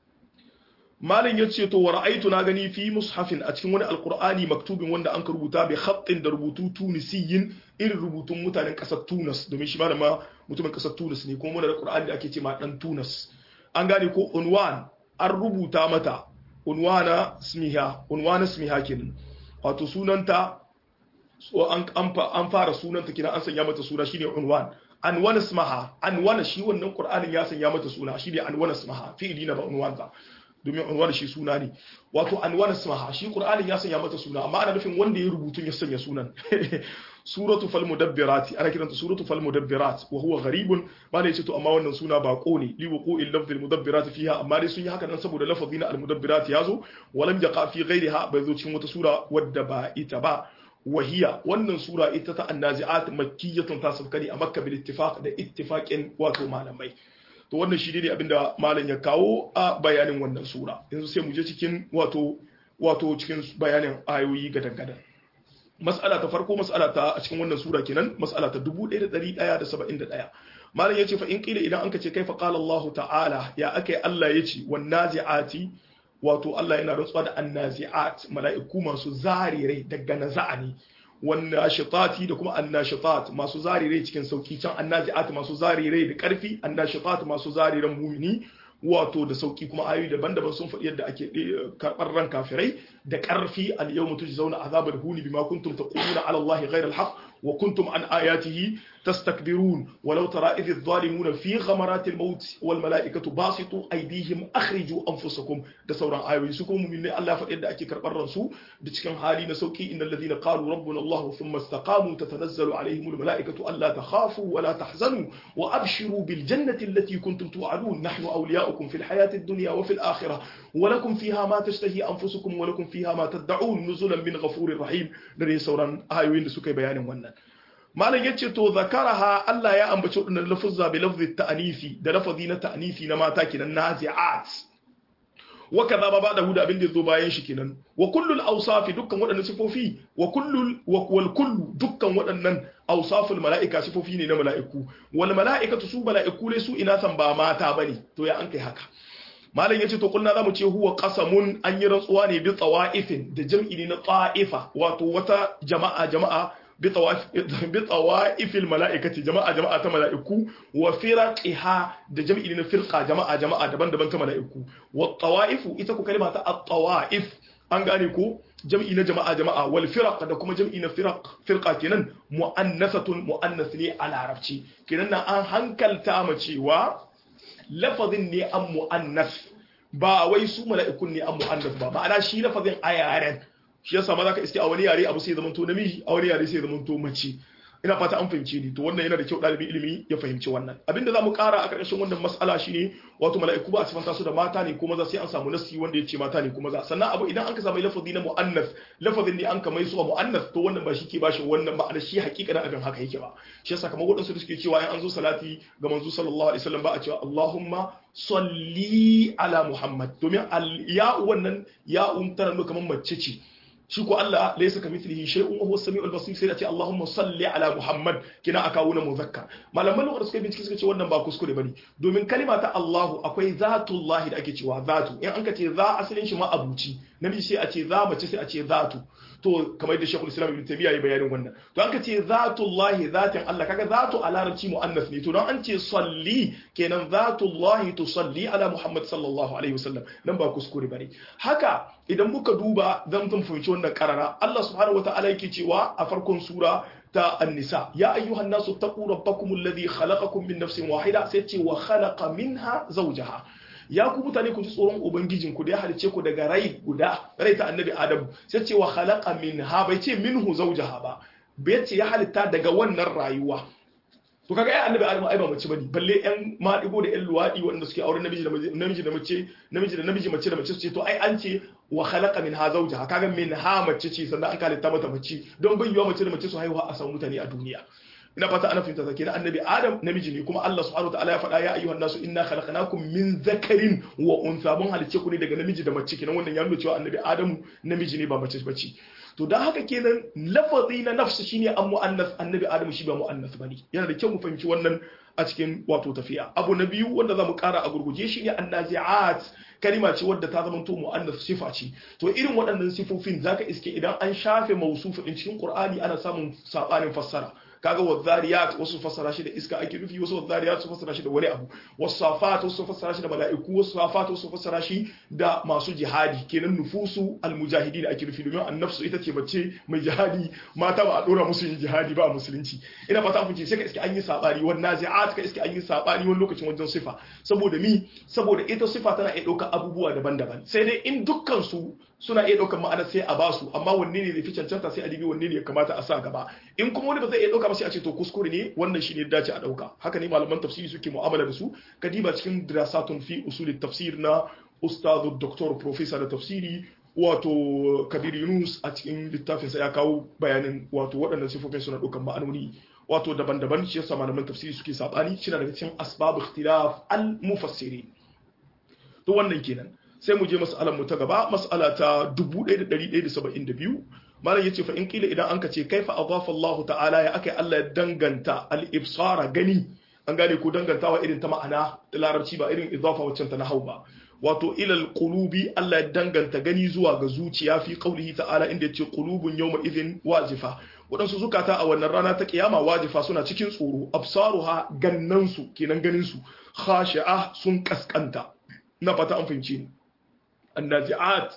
malam ya ce to wa ra'aytu na gani fi mushafin a cikin wani alqur'ani maktubin wanda an rubuta bi khattin da rubutu tunisiyin irin rubutun mutanen kasar Tunis domin shi malam ma mutumin kasar Tunis ne kuma muna da qur'ani da ake ce ma dan Tunis an gane ko unwan an rubuta mata unwana smiha unwana smiha kenan wato sunanta so an an fara sunanta kina an sanya mata suna shine unwan anwana smaha anwana shi wannan qur'anin ya sanya mata suna shine anwana smaha fi'ili na ba unwan ba domin unwan shi suna ne wato anwana smaha shi qur'anin ya sanya mata suna amma ana nufin wanda ya rubutu ya sanya sunan suratu fal mudabbirati ana kiranta suratu fal mudabbirat wa huwa gharibun ba ne to amma wannan suna bako ne li wuqu'il lafzi al mudabbirat fiha amma dai sun yi haka nan saboda lafazin al mudabbirat yazo walam yaqa fi ghairiha bai zo cikin wata sura wadda ba ita ba wahiya wannan sura ita ta annazi'at makkiyatun ta sabkani a makka bil ittifaq da ittifaqin wato malamai to wannan shi ne abinda malam ya kawo a bayanin wannan sura yanzu sai mu je cikin wato wato cikin bayanin ayoyi gadan-gadan mas'ala ta farko mas'ala ta a cikin wannan sura kenan mas'ala ta 1171 malam yace fa in qila idan anka ce kaifa qala Allah ta'ala ya akai Allah yace wan nazi'ati wato Allah yana rantsuwa da annazi'at mala'iku masu zarirai daga naza'ani wan nashitati da kuma annashitat masu zarirai cikin sauki can annazi'at masu zarirai da karfi annashitat masu zariran mumini wato da sauki kuma ayoyi daban-daban sun faɗi yadda ake karɓar ran kafirai da ƙarfi al yau mutu zauna azabar huni bima kuntum taquluna ala Allah ghayra al-haq wa kuntum an ayatihi tastakbirun walau tara idh adh-dhalimuna fi ghamarati al-maut wal mala'ikatu basitu aydihim akhriju anfusakum da sauran ayoyi su kuma mu'minai Allah faɗi yadda ake karɓar ransu da cikin hali na sauki innal ladina qalu rabbuna Allah thumma istaqamu tatanazzalu alaihim al-mala'ikatu alla takhafu wa la tahzanu wa abshiru bil jannati allati kuntum tu'adun nahnu awliya'ukum لكم في الحياة الدنيا وفي الآخرة ولكم فيها ما تشتهي أنفسكم ولكم فيها ما تدعون نزلا من غفور رحيم دري سوران آيوين da suka yi bayanin wannan malam yace to zakaraha Allah ya ambaci wannan lafuzza bi lafzi ta'nifi da lafazi na ta'nifi na mata kenan nazi'at wa kaza ba da huda abin da zo bayan shi kenan wa kullul awsafi dukkan waɗannan sifofi wa kullul wal kullu dukkan waɗannan awsaful mala'ika sifofi ne na mala'iku wal mala'ikatu su mala'iku ne su ina san ba mata bane to ya an kai haka malam yace to kulna zamu ce huwa qasamun an yi rantsuwa ne bi tawa'ifin da jam'i ne na ta'ifa wato wata jama'a jama'a bi tawa'ifil mala'ikati jama'a jama'a ta mala'iku wa firaqiha da jam'i ne na firqa jama'a jama'a daban-daban ta mala'iku wa tawa'ifu ita ku kalma ta at-tawa'if an gane ko jam'i na jama'a jama'a wal firaq da kuma jam'i na firaq firqa kenan mu'annasatun mu'annas ne a larabci kenan na an hankalta ma cewa lafazin ne an mu'annas ba wai su mala'ikun ne an mu'annas ba ma'ana shi lafazin a yaren shi yasa ma zaka iske a wani yare abu sai ya zamanto namiji a wani yare sai ya zamanto mace ina fata an fahimce ni to wannan yana da kyau ɗalibin ilimi ya fahimci wannan abinda zamu ƙara a ƙarƙashin wannan mas'ala shine wato mala'iku ba a sifanta su da mata ne kuma za sai an samu nasi wanda ya ce mata ne kuma za sannan abu idan an ka samu lafazi na mu'annas lafazin ne an ka mai su mu'annas to wannan ba shi ke bashi wannan ma'ana shi hakikanin abin haka yake ba shi yasa kamar waɗansu da suke cewa in an zo salati ga manzo sallallahu alaihi wasallam ba a cewa Allahumma salli ala Muhammad domin ya'u wannan ya'un tana nuna kamar mace ce shi ko Allah laysa kamithlihi shay'un wa huwa as-sami'ul basir sai da ce Allahumma salli ala Muhammad kina aka wuna muzakkar malaman lugha suka bincike suka ce wannan ba kuskure bane domin kalima ta Allahu akwai zatullahi da ake cewa zatu in an ka ce za asalin shi ma abuci namiji sai a ce za mace sai a ce zatu to kamar da Sheikhul Islam Ibn Taymiyyah ya bayanin wannan to an ka ce zatullahi zatin Allah kaga zatu a larabci muannas ne to don an ce salli kenan zatullahi tusalli ala Muhammad sallallahu alaihi wasallam nan ba kuskure bane haka idan muka duba zan tun fahimci wannan karara Allah subhanahu wataala yake cewa a farkon sura ta an-nisa ya ayyuhan nasu taqu rabbakum alladhi khalaqakum min nafsin wahida sai ce wa khalaqa minha zawjaha ya ku mutane ku ji tsoron ubangijin ku da ya halice ku daga rai guda rai ta annabi adam sai ce wa khalaqa minha bai ce minhu zawjaha ba bai ce ya halitta daga wannan rayuwa to kaga ai annabi adam ai ba mace bane balle yan madigo da yan luwadi wanda suke auren namiji da namiji da mace namiji da namiji mace da mace su ce to ai an ce wa khalaqa minha zawjaha kaga minha mace ce sannan an halitta mata mace don bai yiwa mace da mace su haihuwa a samu mutane a duniya ina fata ana fahimta kenan annabi adam namiji ne kuma Allah subhanahu wataala ya faɗa ya ayyuhan nasu inna khalaqnakum min zakarin wa untha mun halice ku ne daga namiji da mace kenan wannan ya nuna cewa annabi adamu namiji ne ba mace bace to dan haka kenan lafazi na nafsu shine an muannas annabi adamu shi ba muannas bane yana da kyau mu fahimci wannan a cikin wato tafiya abu na biyu wanda zamu kara a gurguje shine annazi'at kalima ce wadda ta zama to muannas sifa ce to irin waɗannan sifofin zaka iske idan an shafe mausufu din cikin qur'ani ana samun sabanin fassara kaga wadhariyat wasu fassara shi da iska ake nufi wasu wadhariyat su fassara shi da wani abu wasafat wasu fassara shi da mala'iku wasu safat wasu fassara shi da masu jihadi kenan nufusu almujahidin ake nufi domin annafsu ita ce mace mai jihadi mata ba a dora musu yin jihadi ba a musulunci ina fata kun ce sai ka iske an yi sabani wan nazi'at ka iske an yi sabani wani lokacin wajen sifa saboda mi saboda ita sifa tana iya ɗaukar abubuwa daban-daban sai dai in dukkan su suna iya ɗaukar ma'ana sai a basu amma wanne ne zai fi cancanta sai a dibi wanne ne ya kamata a sa gaba in kuma wani ba zai iya ɗauka ba sai a ce to kuskure ne wannan shi ne dace a ɗauka haka ne malaman tafsiri suke mu'amala da su ka diba cikin dirasatun fi usul tafsir na ustadu doktor professor da tafsiri wato kabir yunus a cikin littafinsa ya kawo bayanin wato waɗannan sifofin suna ɗaukar ma'anoni wato daban-daban shi yasa malaman tafsiri suke sabani shi daga cikin asbab ikhtilaf al mufassiri to wannan kenan sai mu je mas'alar mu ta gaba mas'ala ta 1172 malam yace fa in kila idan anka ce kaifa adafa Allah ta'ala ya akai Allah ya danganta al-ibsara gani an gane ko dangantawa irin ta ma'ana da larabci ba irin idafa waccan ta nahau ba wato ilal qulubi Allah ya danganta gani zuwa ga zuciya fi qaulihi ta'ala inda yace qulubun yawma idhin wajifa waɗansu zukata a wannan rana ta kiyama wajifa suna cikin tsoro absaruha gannansu kenan ganin su khashi'a sun kaskanta na fata an fahimci ni annazi'at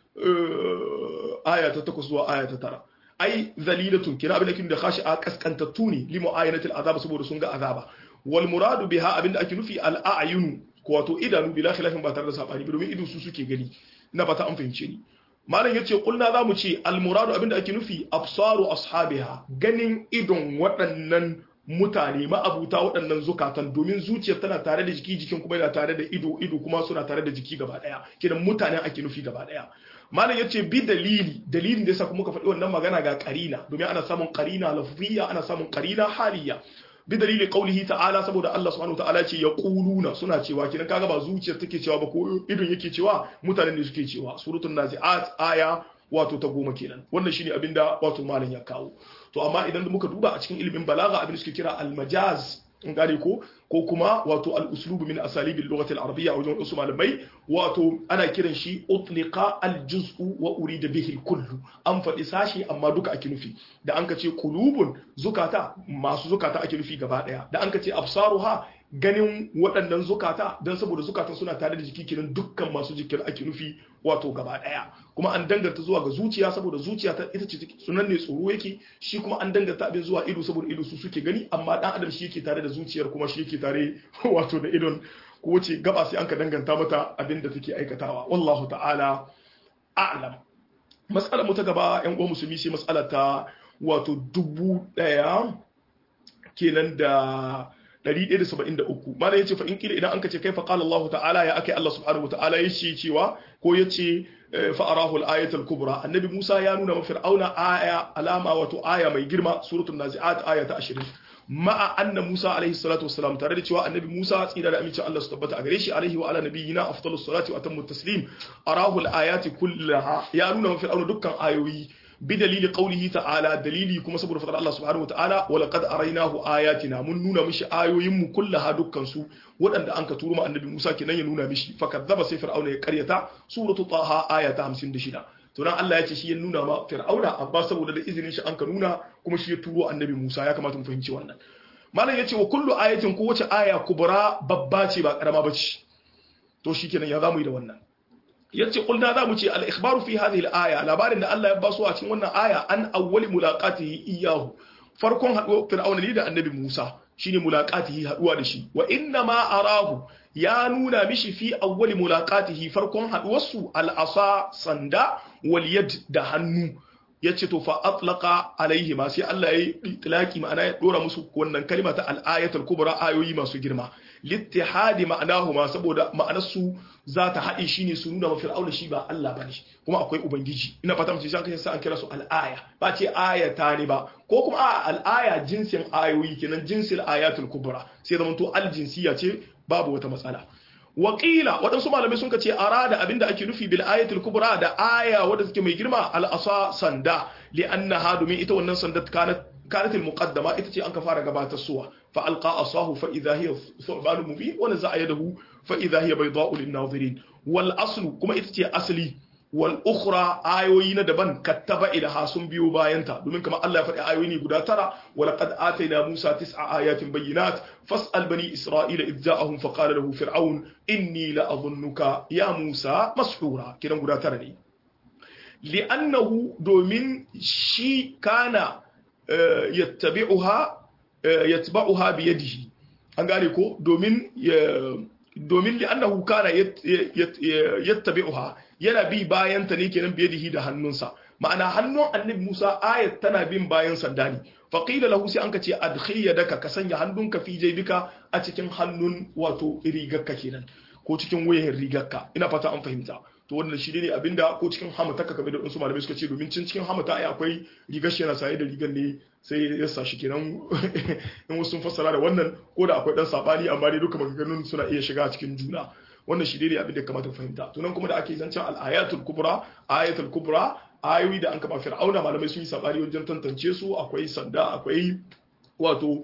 aya ta takwas zuwa aya ta tara ai zalilatun kina abin da kin da khashi'a kaskantattu ne li mu'ayanatil azab saboda sun ga azaba wal muradu biha abin da ake nufi al a'yunu ko wato idanu bila khilafin ba tare da sabani ba domin ido su suke gani na fata an fahimce ni malam yace kulna zamu ce al muradu abin da ake nufi absaru ashabiha ganin idon waɗannan mutane ma'abuta waɗannan zukatan domin zuciyar tana tare da jiki jikin kuma yana tare da ido ido kuma suna tare da jiki gaba ɗaya kidan mutane ake nufi gaba ɗaya malam yace bi dalili dalilin da yasa kuma ka faɗi wannan magana ga qarina domin ana samun qarina lafziyya ana samun qarina haliyya bi dalili qaulihi ta'ala saboda Allah subhanahu ta'ala ce yaquluna suna cewa kidan kaga ba zuciyar take cewa ba ko idon yake cewa mutanen ne suke cewa suratul nazi'at aya wato ta goma kenan wannan shine abinda wato malam ya kawo to amma idan muka duba a cikin ilimin balaga abin da suke kira al-majaz in gane ko ko kuma wato al-uslubu min asalibil lughati al-arabiyya wajen wasu malamai wato ana kiran shi utliqa al-juz'u wa urida bihi al-kullu an faɗi sashi amma duka ake nufi da an ka ce qulubun zukata masu zukata ake nufi gaba daya da an ka ce absaruha ganin waɗannan zukata don saboda zukatan suna tare da jiki kiran dukkan masu jikin ake nufi wato gaba ɗaya kuma an danganta zuwa ga zuciya saboda zuciya ta ita ce sunan ne tsoro yake shi kuma an danganta abin zuwa ido saboda ido su suke gani amma dan adam shi yake tare da zuciyar kuma shi yake tare wato da idon ko wace gaba sai an ka danganta mata abin da take aikatawa wallahu ta'ala a'lam mas'alar mu ta gaba yan uwan musulmi sai mas'ala ta wato dubu ɗaya kenan da 173 mana yace fa in kila idan anka ce kai fa qala Allah ta'ala ya akai Allah subhanahu wata'ala yace cewa ko yace fa arahu al-ayat al-kubra annabi Musa ya nuna ma fir'auna aya alama wato aya mai girma suratul nazi'at aya ta 20 ma'a anna Musa alaihi salatu wassalam tare da cewa annabi Musa tsira da amincin Allah su tabbata a gare shi alaihi wa ala nabiyyina afdalus salati wa atammu taslim arahu al-ayati kullaha ya nuna ma fir'auna dukkan ayoyi بدليل قوله تعالى دليلي كما سبب فضل الله سبحانه وتعالى ولقد أريناه آياتنا من نونا مش آيوين كلها دكان سو ودن أنك تورما النبي موسى كنا ينونا مش فكذب سفر أو قرية سورة طه آية 56 to nan Allah ya ce shi ya nuna ma Fir'auna amma saboda da izinin shi an ka nuna kuma shi ya turo annabi Musa ya kamata mu fahimci wannan malam ya ce wa kullu ayatin ko wace aya kubra babba ce ba karama bace to shikenan ya zamu yi da wannan yace kulna za mu ce al-ikhbaru fi hadhihi al-aya labarin da Allah ya ba su a cikin wannan aya an awwali mulaqatihi iyyahu farkon haduwar fir'auna ne da annabi Musa shine mulaqatihi haduwa da shi wa inna ma arahu ya nuna mishi fi awwali mulaqatihi farkon haduwar su al-asa sanda wal yad da hannu yace to fa atlaqa alaihi ma sai Allah ya yi itlaqi ma'ana ya dora musu wannan kalma ta al-ayatul kubra ayoyi masu girma littihadi ma'anahuma saboda ma'anar su za ta haɗe shi ne su nuna wa fir'auna shi ba Allah bane kuma akwai ubangiji ina fata mace sai sai an kira su al'aya ba ce ayata ne ba ko kuma a al'aya jinsin ayoyi kenan jinsil ayatul kubra sai zaman to aljinsiya ce babu wata matsala Wakila waɗansu malamai sun ce arada abinda ake nufi bil ayatul kubra da aya wadda take mai girma al asa sanda li annaha domin ita wannan sanda kanat kanat al muqaddama ita ce an ka fara gabatar suwa fa alqa asahu fa idha hiya thuban mubin wa naza'a yadahu fa idha hiya bayda'u lin nadirin wal aslu kuma ita ce asli wal ukhra ayoyi na daban kattaba ilaha sun biyo bayanta domin kamar Allah ya faɗi ayoyi ne guda tara wa laqad atayna Musa tis'a ayatin bayyinat fas'al bani Isra'ila idh ja'ahum fa qala lahu fir'aun inni la adhunnuka ya Musa mashura kiran guda tara ne li'annahu domin shi kana yattabi'uha yatba'uha bi yadihi an gane ko domin domin li'annahu kana yattabi'uha yana bi bayan ta ne kenan biyadihi da hannunsa ma'ana hannun annabi Musa ayat tana bin bayan sanda ne fa qila lahu sai anka ce adkhil yadaka ka sanya hannunka fi jaybika a cikin hannun wato rigarka kenan ko cikin wayan rigarka ina fata an fahimta to wannan shi ne abinda ko cikin hamata ka kamar da wasu malamai suka ce domin cin cikin hamata ai akwai rigar shi yana saye da rigar ne sai ya sa shi kenan in wasu sun fassara da wannan ko da akwai dan sabani amma dai duka maganganun suna iya shiga cikin juna wannan shi ne abin da kamata fahimta to nan kuma da ake zancen al-ayatul kubra ayatul kubra ayoyi da an kaba fir'auna malamai sun yi sabani wajen tantance su akwai sanda akwai wato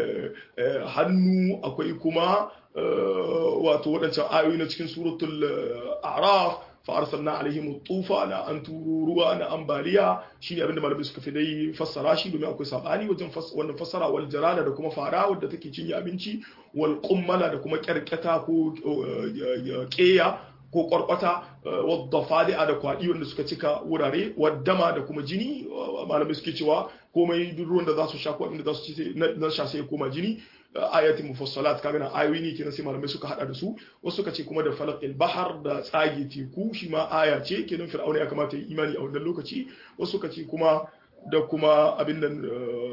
hannu akwai kuma wato waɗancan ayoyi na cikin suratul a'raf fa arsalna alaihim tufana an turu ruwa na ambaliya shine abinda malamai suka fi dai fassara shi domin akwai sabani wajen wannan fassara wal jarada da kuma fara wadda take cinye abinci wal qummala da kuma kyarketa ko keya ko kwarkwata wadda fadi'a da kwaɗi wanda suka cika wurare waddama da kuma jini malamai suke cewa komai duk ruwan da za su sha ko abinda za su ci na sha sai koma jini ayatin mufassalat kaga na ayoyi ne kenan sai malamai suka hada da su wasu suka ce kuma da falaqil bahar da tsage teku shi ma aya ce kenan fir'auna ya kamata yi imani a wannan lokaci wasu suka ce kuma da kuma abin nan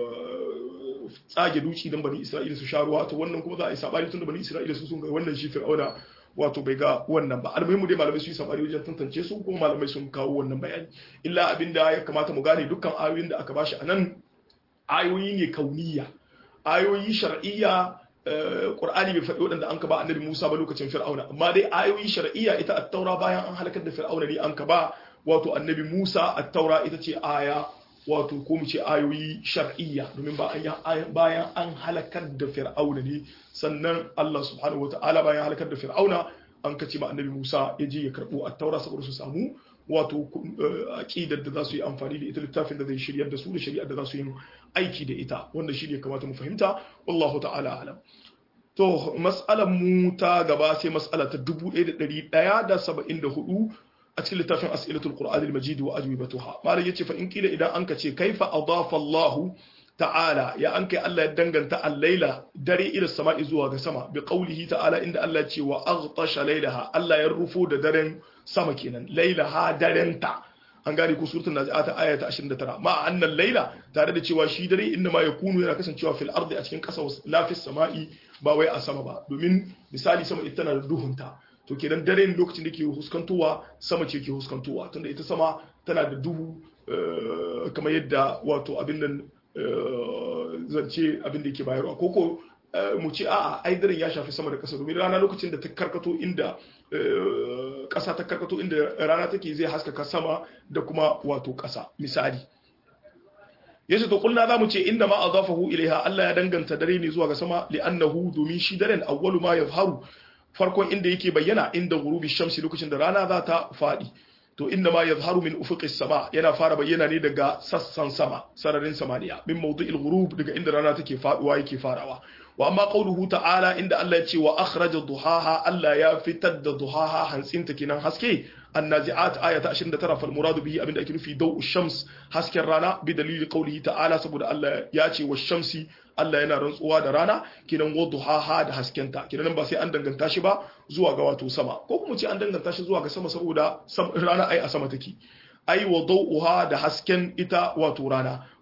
tsage duci dan bani isra'ila su sha ruwa to wannan kuma za a yi sabani tun da bani isra'ila su sun ga wannan shi fir'auna wato bai ga wannan ba almuhimmu dai malamai su yi sabani wajen tantance su kuma malamai sun kawo wannan bayani illa abinda ya kamata mu gane dukkan ayoyin da aka bashi anan ayoyi ne kauniya ayoyi shar'iyya Qur'ani bai faɗi waɗanda an ka ba annabi Musa ba lokacin Fir'auna amma dai ayoyi shar'iyya ita at-Taura bayan an halakar da Fir'auna ne an ka ba wato annabi Musa at-Taura ita ce aya wato ko mu ce ayoyi shar'iyya domin ba an bayan an halakar da Fir'auna ne sannan Allah subhanahu wata'ala bayan halakar da Fir'auna an ka ce ma annabi Musa ya je ya karɓo at-Taura saboda su samu wato aqidar da za su yi amfani da ita littafin da zai shiryar da su da shari'ar da za su yi aiki da ita wanda shi ne kamata mu fahimta wallahu ta'ala alam to mas'alar mu ta gaba sai mas'ala ta 1174 a cikin littafin as'ilatul qur'an al-majid wa ajwibatuha malam yace fa in kila idan anka ce kaifa adafa Allah ta'ala ya an kai Allah ya danganta al-laila dare ila sama'i zuwa ga sama bi qawlihi ta'ala inda Allah ya ce wa aghtasha lailaha Allah ya rufo da daren sama kenan lailaha darenta an gane ko suratul nazi'at aya ta 29 ma annal laila tare da cewa shi dare inda ma yakunu yana kasancewa fil ardi a cikin kasa lafis sama'i ba wai a sama ba domin misali sama ita tana da duhunta to kenan dare lokacin da ke huskantowa sama ce ke huskantowa tunda ita sama tana da duhu kamar yadda wato abin nan zance abin da yake bayarwa ko ko mu ce a'a ai daren ya shafi sama da ƙasa domin rana lokacin da ta karkato inda ƙasa ta karkato inda rana take zai haskaka sama da kuma wato ƙasa misali yace to kulna zamu ce inda ma adafahu ilaiha Allah ya danganta dare ne zuwa ga sama li'annahu domin shi daren awwalu ma yazharu farkon inda yake bayyana inda ghurubi shamsi lokacin da rana za ta fadi to inda ma yazharu min ufuqis sama yana fara bayyana ne daga sassan sama sararin samaniya min mawdu'il ghurub daga inda rana take faduwa yake farawa wa amma qawluhu ta'ala inda Allah ya ce wa akhraja duhaha Allah ya fitar da duhaha hantsinta kenan haske annazi'at aya ta 29 fal muradu bihi abinda ake nufi daw'u shams hasken rana bi dalili qawlihi ta'ala saboda Allah ya ce wa shamsi Allah yana rantsuwa da rana kenan wa duhaha da haskenta kenan ba sai an danganta shi ba zuwa ga wato sama ko kuma ce an danganta shi zuwa ga sama saboda rana ai a sama take ai wa daw'uha da hasken ita wato rana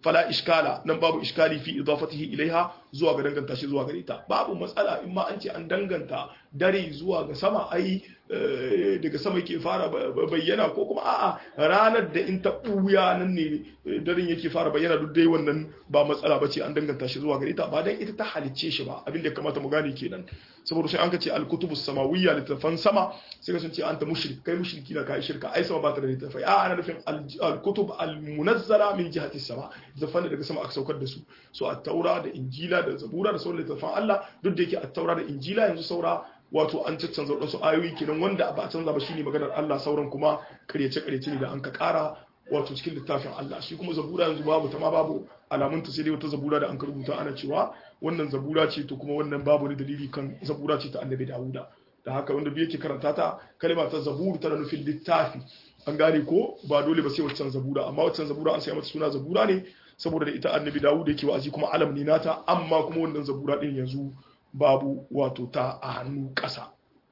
fala iskala nan babu iskali fi idafatihi ilaiha zuwa ga danganta shi zuwa gare ta babu matsala in ma an ce an danganta dare zuwa ga sama ai daga sama yake fara bayyana ko kuma a'a ranar da in ta buya nan ne daren yake fara bayyana duk dai wannan ba matsala bace an danganta shi zuwa gare ta ba dan ita ta halicce shi ba abin da kamata mu gane kenan saboda sai an ka ce al-kutubus samawiyya littafan sama sai ka sun ce anta mushrik kai mushriki na kai shirka ai sama ba ta da littafai a ana nufin al-kutub al-munazzala min jihati sama littafan daga sama aka saukar da su so at-taura da injila da zabura da sauran littafan Allah duk da yake at-taura da injila yanzu saura wato an caccanza waɗansu ayoyi kenan wanda ba a canza ba shine maganar Allah sauran kuma karyace karyace ne da an ka ƙara wato cikin littafin Allah shi kuma zabura yanzu babu ta ma babu alamun ta sai dai wata zabura da an ka rubuta ana cewa wannan zabura ce to kuma wannan babu wani dalili kan zabura ce ta annabi Dawuda da haka wanda bai yake karanta ta kalma ta zabur tana nufin littafi an gane ko ba dole ba sai waccan zabura amma waccan zabura an sai mata suna zabura ne saboda da ita annabi Dawuda yake wa'azi kuma alam ne nata amma kuma wannan zabura din yanzu babu wato ta a hannu ƙasa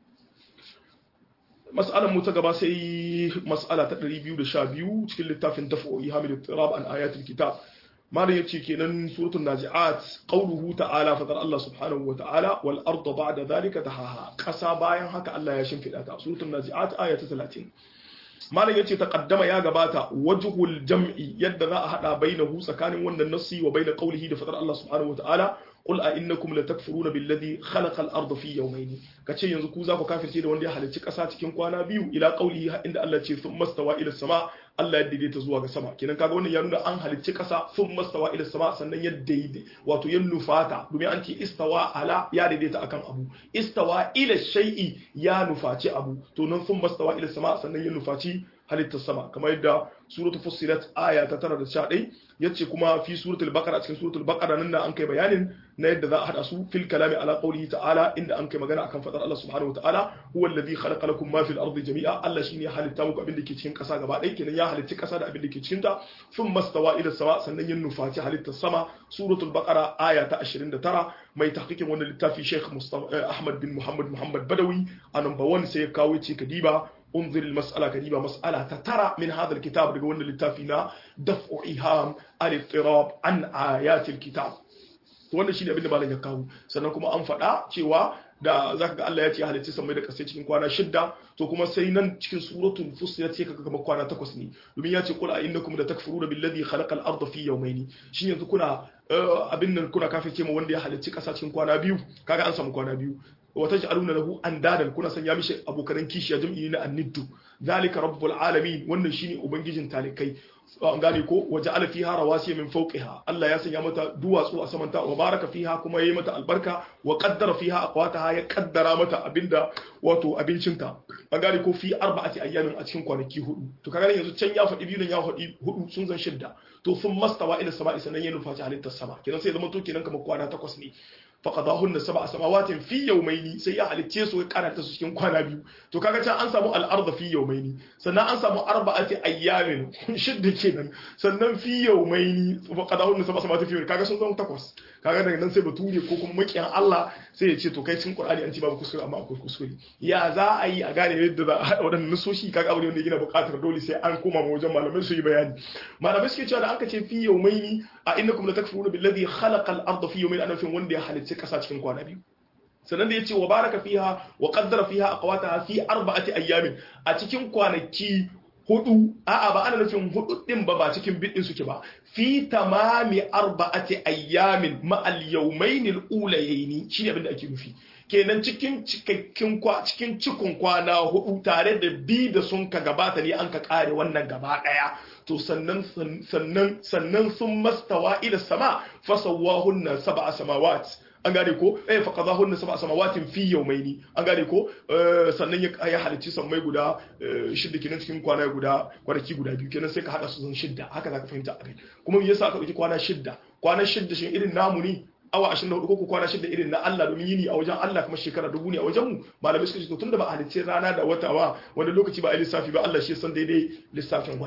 mas'alar mu ta gaba sai mas'ala ta 212 cikin littafin dafa'o'i hamid tirab an ayatul kitab malam yace kenan suratul nazi'at qawluhu ta'ala fadar Allah subhanahu wa ta'ala wal arda ba'da dhalika tahaha ƙasa bayan haka Allah ya shimfida ta suratul nazi'at aya ta 30 malam yace taqaddama ya gabata wajhul jam'i yadda za a hada bainahu tsakanin wannan nassi wa bain qawlihi da fadar Allah subhanahu wa ta'ala qul a innakum latakfuruna billadhi khalaqa al-ardha fi yawmayn kace yanzu ku za ku kafirce da wanda ya halicci kasa cikin kwana biyu ila qawlihi inda Allah ce thumma stawa ila sama Allah ya daidaita zuwa ga sama kenan kaga wannan ya nuna an halicci kasa thumma stawa ila sama sannan ya daidai wato ya nufata domin an ce istawa ala ya daidaita akan abu istawa ila shay'i ya nufaci abu to nan thumma stawa ila sama sannan ya nufaci halittar sama kamar yadda suratul fussilat aya ta tara da sha ɗai yace kuma fi suratul baqara cikin suratul baqara nan an kai bayanin na yadda za a hada su fil kalami ala qawlihi ta'ala inda an kai magana akan fadar Allah subhanahu wa ta'ala huwa alladhi khalaqa lakum ma fil ardi jami'a Allah shine ya halitta muku abin da ke cikin ƙasa gaba ɗaya kenan ya halitta ƙasa da abin da ke cikin ta thumma stawa ila sama sannan ya nufaci halittar sama suratul baqara aya ta 29 mai tahqiqin wannan littafi Sheikh Mustafa Ahmad bin Muhammad Muhammad Badawi a number 1 sai ya kawo ce kadiba انظر المسألة كديبة مسألة تترى من هذا الكتاب لقول للتافينا دفع إيهام الاضطراب عن آيات الكتاب wannan shine abin da malam ya kawo sannan kuma an faɗa cewa da zaka ga Allah ya ce halitta sammai da kasai cikin kwana shidda to kuma sai nan cikin suratul fussilat sai kaga kamar kwana takwas ne domin ya ce qul a innakum la takfuruna billadhi khalaqa al-ardha fi yawmayn shin yanzu kuna abin nan kuna kafirce ma wanda ya halicci kasa cikin kwana biyu kaga an samu kwana biyu wata ja'aluna lahu andadan kuna sanya mishi abokanan kishiya jam'i na anniddu zalika rabbul alamin wannan shine ubangijin talikai an gane ko waje ala fiha rawasiya min fawqiha Allah ya sanya mata duwatsu a samanta wa baraka fiha kuma yayi mata albarka wa qaddara fiha aqwataha ya kaddara mata abinda wato abincinta an gane ko fi arba'ati ayyamin a cikin kwanaki hudu to kaga yanzu can ya faɗi biyu nan ya faɗi hudu sun zan shidda to sun mastawa ila sama'i sanan ya nufa halittar sama kenan sai zama to kenan kamar kwana takwas ne faqadahunna sab'a samawatin fi yawmayni sai ya halicce su ya karanta su cikin kwana biyu to kaga can an samu al-ardh fi yawmayni sannan an samu arba'ati ayyamin shidda kenan sannan fi yawmayni faqadahunna sab'a samawatin fi kaga sun zama takwas kaga daga nan sai bature ko kuma makiyan Allah sai ya ce to kai cikin Qur'ani an ci babu kuskure amma akwai kuskure ya za a yi a gane yadda za a hada wadannan nasoshi kaga abu ne wanda yana buƙatar dole sai an koma ma wajen malamai su yi bayani malamai suke cewa da aka ce fi yawmayni a innakum latakfuruna billadhi khalaqa al-ardha fi yawmayni ana nufin wanda ya halicci kasa cikin kwana biyu sannan da yace wa baraka fiha wa qaddara fiha aqwataha fi arba'ati ayyamin a cikin kwanaki hudu a'a ba ana nufin hudu din ba ba cikin bidin suke ba fi tamami arba'ati ayyamin ma al yawmayn al ulayayn shine abin da ake nufi kenan cikin cikakkin kwa cikin cikun kwana hudu tare da bi da sun ka gabata ne an ka kare wannan gaba daya to sannan sannan sannan sun mastawa ila sama fasawahunna sab'a samawat an gane ko eh fa qadahunna sab'a samawatin fi yawmayni an gane ko sannan ya halicci sammai guda shidda kenan cikin kwana guda kwanaki guda biyu kenan sai ka hada su zan shidda haka zaka fahimta a kai kuma me yasa aka dauki kwana shidda kwana shidda shin irin namu ne awa 24 ko kwana shidda irin na Allah domin yini a wajen Allah kuma shekara dubu ne a wajen mu malamai suka ce to tunda ba halicce rana da wata ba wanda lokaci ba a lissafi ba Allah shi san daidai lissafin wannan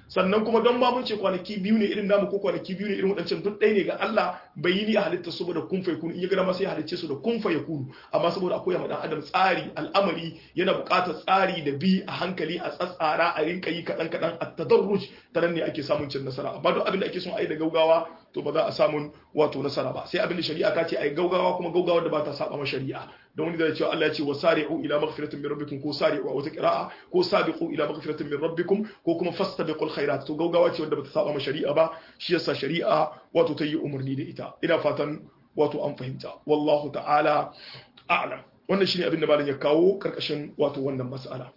sannan kuma don ma mun ce kwanaki biyu ne irin namu ko kwanaki biyu ne irin waɗancan duk ɗaya ne ga Allah bai yi ni a halitta saboda kun fa yakunu in ya ga dama sai ya halicce su da kun fa yakunu amma saboda akwai ma dan adam tsari al'amari yana buƙatar tsari da bi a hankali a tsatsara a rinka yi kaɗan kaɗan a tadarruj ta nan ne ake samun cin nasara amma duk abin da ake son a yi da gaugawa to ba za a samun wato nasara ba sai abin da shari'a ta ce a yi gaugawa kuma gaugawa da ba ta saba ma shari'a don wani da cewa Allah ya ce wa sari'u ila maghfiratin min rabbikum ko sari'u a wata qira'a ko sabiqu ila maghfiratin min rabbikum ko kuma fastabiqul khairat to gaugawa ce wanda bata saba ma shari'a ba shi yasa shari'a wato ta yi umarni da ita ina fatan wato an fahimta wallahu ta'ala a'lam wannan shine abin da malam ya kawo karkashin wato wannan mas'ala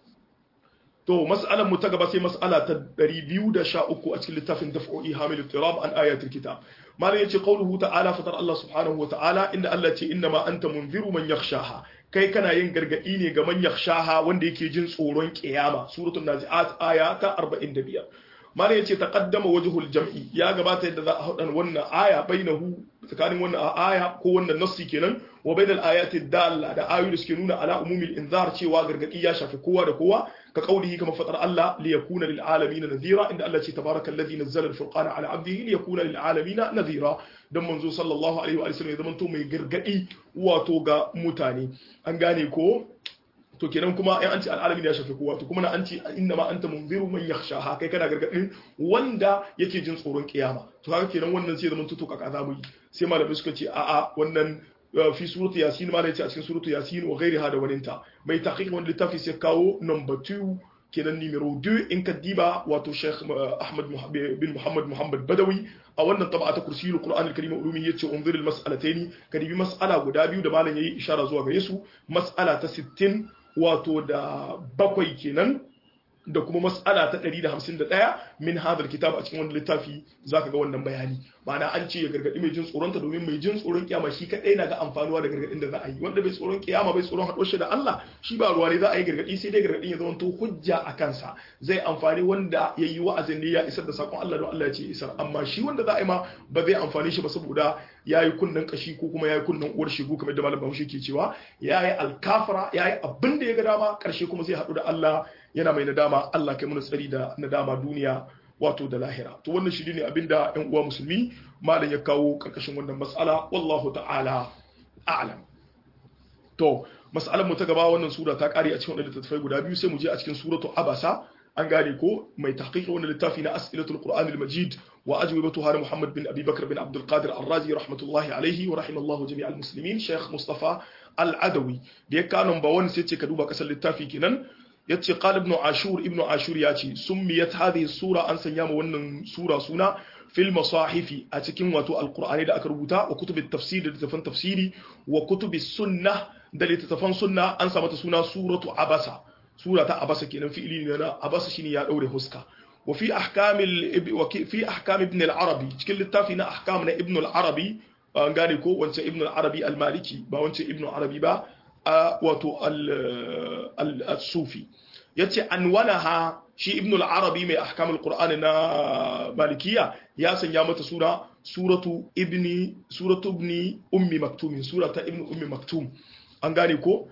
to mas'alar mu ta gaba sai mas'ala ta 213 a cikin littafin daf'u ihamil tirab an ayatul kitab malam yace qauluhu ta'ala fatar Allah subhanahu wa ta'ala inda Allah ce inna ma anta munziru man yakhshaha kai kana yin gargadi ne ga man yakhshaha wanda yake jin tsoron kiyama suratul nazi'at aya ta 45 malam yace taqaddama wajhul jam'i ya gabata yadda za a hadan wannan aya bainahu tsakanin wannan aya ko wannan nassi kenan wa bainal ayati dalla da ayoyi da suke nuna ala umumil inzar cewa gargadi ya shafi kowa da kowa ka kaulihi kama fatar Allah li yakuna lil alamin nadhira inda Allah ce tabarakal ladhi nazzala al furqana ala abdihi li yakuna lil alamin nadhira dan manzo sallallahu alaihi wa sallam ya zamanto mai gargadi wato ga mutane an gane ko to kenan kuma ai an ce al'alamin ya shafi kowa to kuma na an ce inna ma anta munziru man yakhshaha kai kana gargadin wanda yake jin tsoron kiyama to kaga kenan wannan sai zaman tuto kaka zamu yi sai malamai suka ce a'a wannan fi suratu yasin ma yace a cikin suratu yasin wa ghairiha da waninta mai tahqiq wanda littafi sai kawo number 2 kenan numero 2 in ka diba wato Sheikh Ahmad bin Muhammad Muhammad Badawi a wannan tabata kursiyul Qur'an al-Karim ulumi yace unzir al-mas'alataini ka dibi mas'ala guda biyu da malam yayi ishara zuwa gare su mas'ala ta 60 wato da bakwai kenan da kuma mas'ala ta 151 min hadal kitab a cikin wannan littafi zaka ga wannan bayani ma'ana an ce ya gargadi mai jin tsoronta domin mai jin tsoron kiyama shi kadai na ga amfanuwa da gargadin da za a yi wanda bai tsoron kiyama bai tsoron haɗuwar shi da Allah shi ba ruwa ne za a yi gargadi sai dai gargadin ya zama to hujja a kansa zai amfani wanda ya yi wa'azin ne ya isar da sakon Allah don Allah ya ce isar amma shi wanda za a yi ma ba zai amfani shi ba saboda ya yi kunnen kashi ko kuma ya yi kunnen uwar shigo kamar da malam Bahaushe ke cewa ya yi alkafara ya yi abin da ya ga dama karshe kuma sai haɗu da Allah yana mai nadama Allah kai mana tsari da nadama duniya wato da lahira to wannan shi ne abinda ƴan uwa musulmi malam ya kawo karkashin wannan mas'ala wallahu ta'ala a'lam to mas'alar mu ta gaba wannan sura ta kare a cikin wannan littattafai guda biyu sai mu je a cikin suratu abasa an gane ko mai tahqiq wannan littafi na as'ilatul qur'an al-majid wa ajwibatuha muhammad bin abi bakr bin abdul qadir ar-razi rahmatullahi alayhi wa rahimallahu jami'al muslimin sheikh mustafa al-adawi da ya kanon ba wani sai ce ka duba kasar littafi kenan yace qala ibn ashur ibn ashur yace summiyat hadhihi sura an sanya ma wannan sura suna fil masahifi a cikin wato alqur'ani da aka rubuta wa kutubit tafsir da littafan tafsiri wa kutubis sunnah da littafan sunna an sa mata suna suratu abasa sura ta abasa kenan fi'ili ne na abasa shine ya daure huska wa fi ahkamil wa fi ahkam ibn al-arabi cikin littafi na ahkam na ibn al-arabi an gane ko wancan ibn al-arabi al-maliki ba wancan ibn al-arabi ba wato al-sufi yace anwanaha shi ibn al-arabi mai ahkam al-qur'an na malikiya ya sanya mata sura suratu ibni suratu ibni ummi maktum surata ibn ummi maktum an gane ko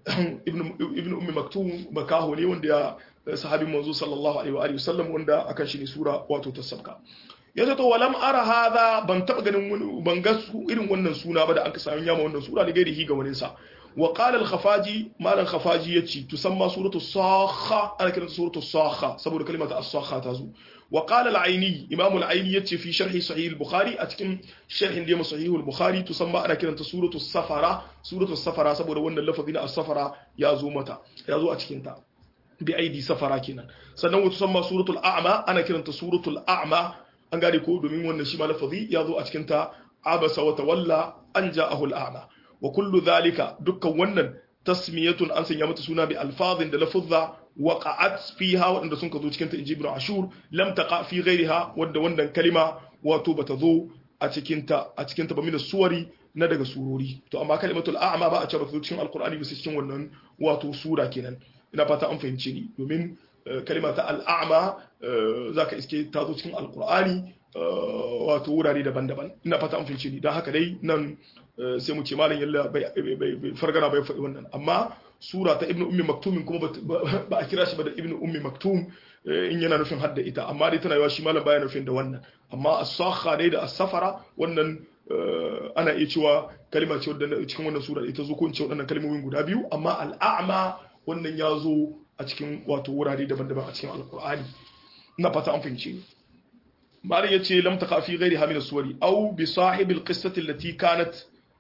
ibn ummi maktum makaho ne wanda ya sahabin manzo sallallahu alaihi wa alihi wasallam wanda akan shi ne sura wato ta sabka yace to walam ara hadha ban taba ganin ban ga irin wannan suna ba da aka samu yama wannan sura da gairihi ga wani sa wa qala al-khafaji malan khafaji yace tusamma suratu sakha ana kiranta suratu sakha saboda kalimata as-sakha ta zo wa qala al-aini imam al-aini yace fi sharhi sahih al-bukhari a cikin sharhin da sahih al-bukhari tusamma ana kiranta suratu safara suratu safara saboda wannan lafazi na as-safara ya zo mata ya zo a cikin ta bi aidi safara kenan sannan wa tusamma suratul a'ma ana kiranta suratul a'ma an gane ko domin wannan shi ma lafazi ya zo a cikin ta abasa wa tawalla an ja'ahu al-a'ma wa kullu dhalika dukkan wannan tasmiyatun an sanya mata suna bi alfazin da lafuzza waqa'at fiha wadanda sun ka zo cikin ta inji ibn ashur lam taqa fi ghayriha wadda wannan kalima wato bata zo a cikin ta a cikin ta ba min suwari na daga surori to amma kalimatul a'ma ba a cewa ta cikin alqur'ani bisa cikin wannan wato sura kenan ina fata an fahimce ni domin kalima ta al'a'ma zaka iske ta zo cikin alqur'ani wato wurare daban-daban ina fata an fahimce ni don haka dai nan sai mu ce malam yalla bai fargana bai faɗi wannan amma sura ta ibnu ummi maktum kuma ba a kira shi ba da ibnu ummi maktum in yana nufin hadda ita amma dai tana yawa shi malam baya nufin da wannan amma as-sakha dai da as-safara wannan ana iya cewa kalma ce wadda cikin wannan sura ita zo ko in ce waɗannan kalmomin guda biyu amma al-a'ma wannan ya zo a cikin wato wurare daban-daban a cikin alkur'ani na fata an fahimce ni malam yace lam taqa fi ghairi hamil suwari aw bi sahib alqissati allati kanat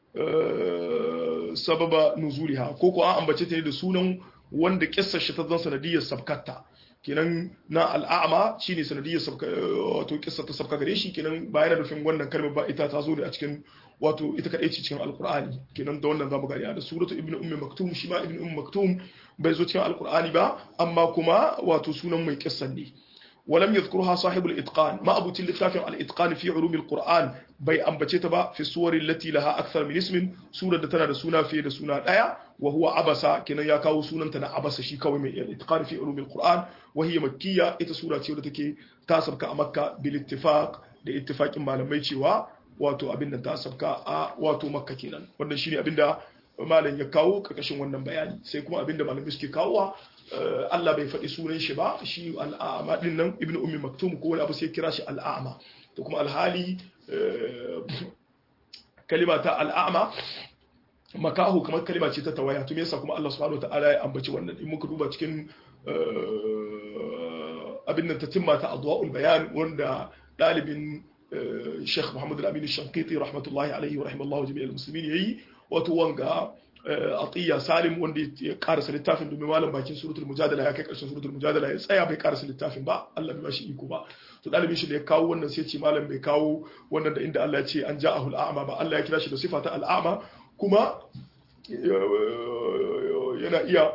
sababa nuzuliha ko ko an ambace ta ne da sunan wanda kissar shi ta zan sanadiyar sabkatta kenan na al'ama shine sanadiyar sabka wato kissar ta sabka gare shi kenan bayan nufin wannan kalmar ba ita ta zo ne a cikin wato ita kadai ce cikin alqur'ani kenan da wannan zamu gani da suratu ibnu ummi maktum shi ma ibnu ummi maktum bai zo cikin alqur'ani ba amma kuma wato sunan mai kissan ne ولم يذكرها صاحب الإتقان ما أبو تلتاف الإتقان في علوم القرآن بي أنبتتبا في الصور التي لها أكثر من اسم سورة دتنا رسونا في رسونا الآية وهو عبسا كنا يكاو سونا تنا عبس شي كوي من الإتقان في علوم القرآن وهي مكية إتا سورة تيودتك تاسب كأمكة بالاتفاق لاتفاق ما لم يتشوا wato abin da ta sabka a wato makka kenan wannan shine abin da malam ya kawo karkashin wannan bayani sai kuma abin da malamai suke kawowa Allah bai faɗi sunan shi ba shi al'ama din nan ibnu ummi maktum ko wani abu sai kira shi al'ama to kuma alhali kalima ta al'ama makahu kamar kalima ce ta tawaya to me yasa kuma Allah subhanahu wataala ya ambaci wannan in muka duba cikin abin nan ta timma ta adwaul bayan wanda dalibin Sheikh Muhammad Al-Amin Shankiti rahmatullahi alaihi wa rahimallahu jami'al muslimin yayi wato wanga atiya salim wanda ya karasa littafin domin malam bakin suratul mujadala ya kai karshen suratul mujadala ya tsaya bai karasa littafin ba Allah bai bashi iko ba to dalibin shi da ya kawo wannan sai ce malam bai kawo wannan da inda Allah ya ce an ja'ahul a'ma ba Allah ya kira shi da sifa ta al'ama kuma yana iya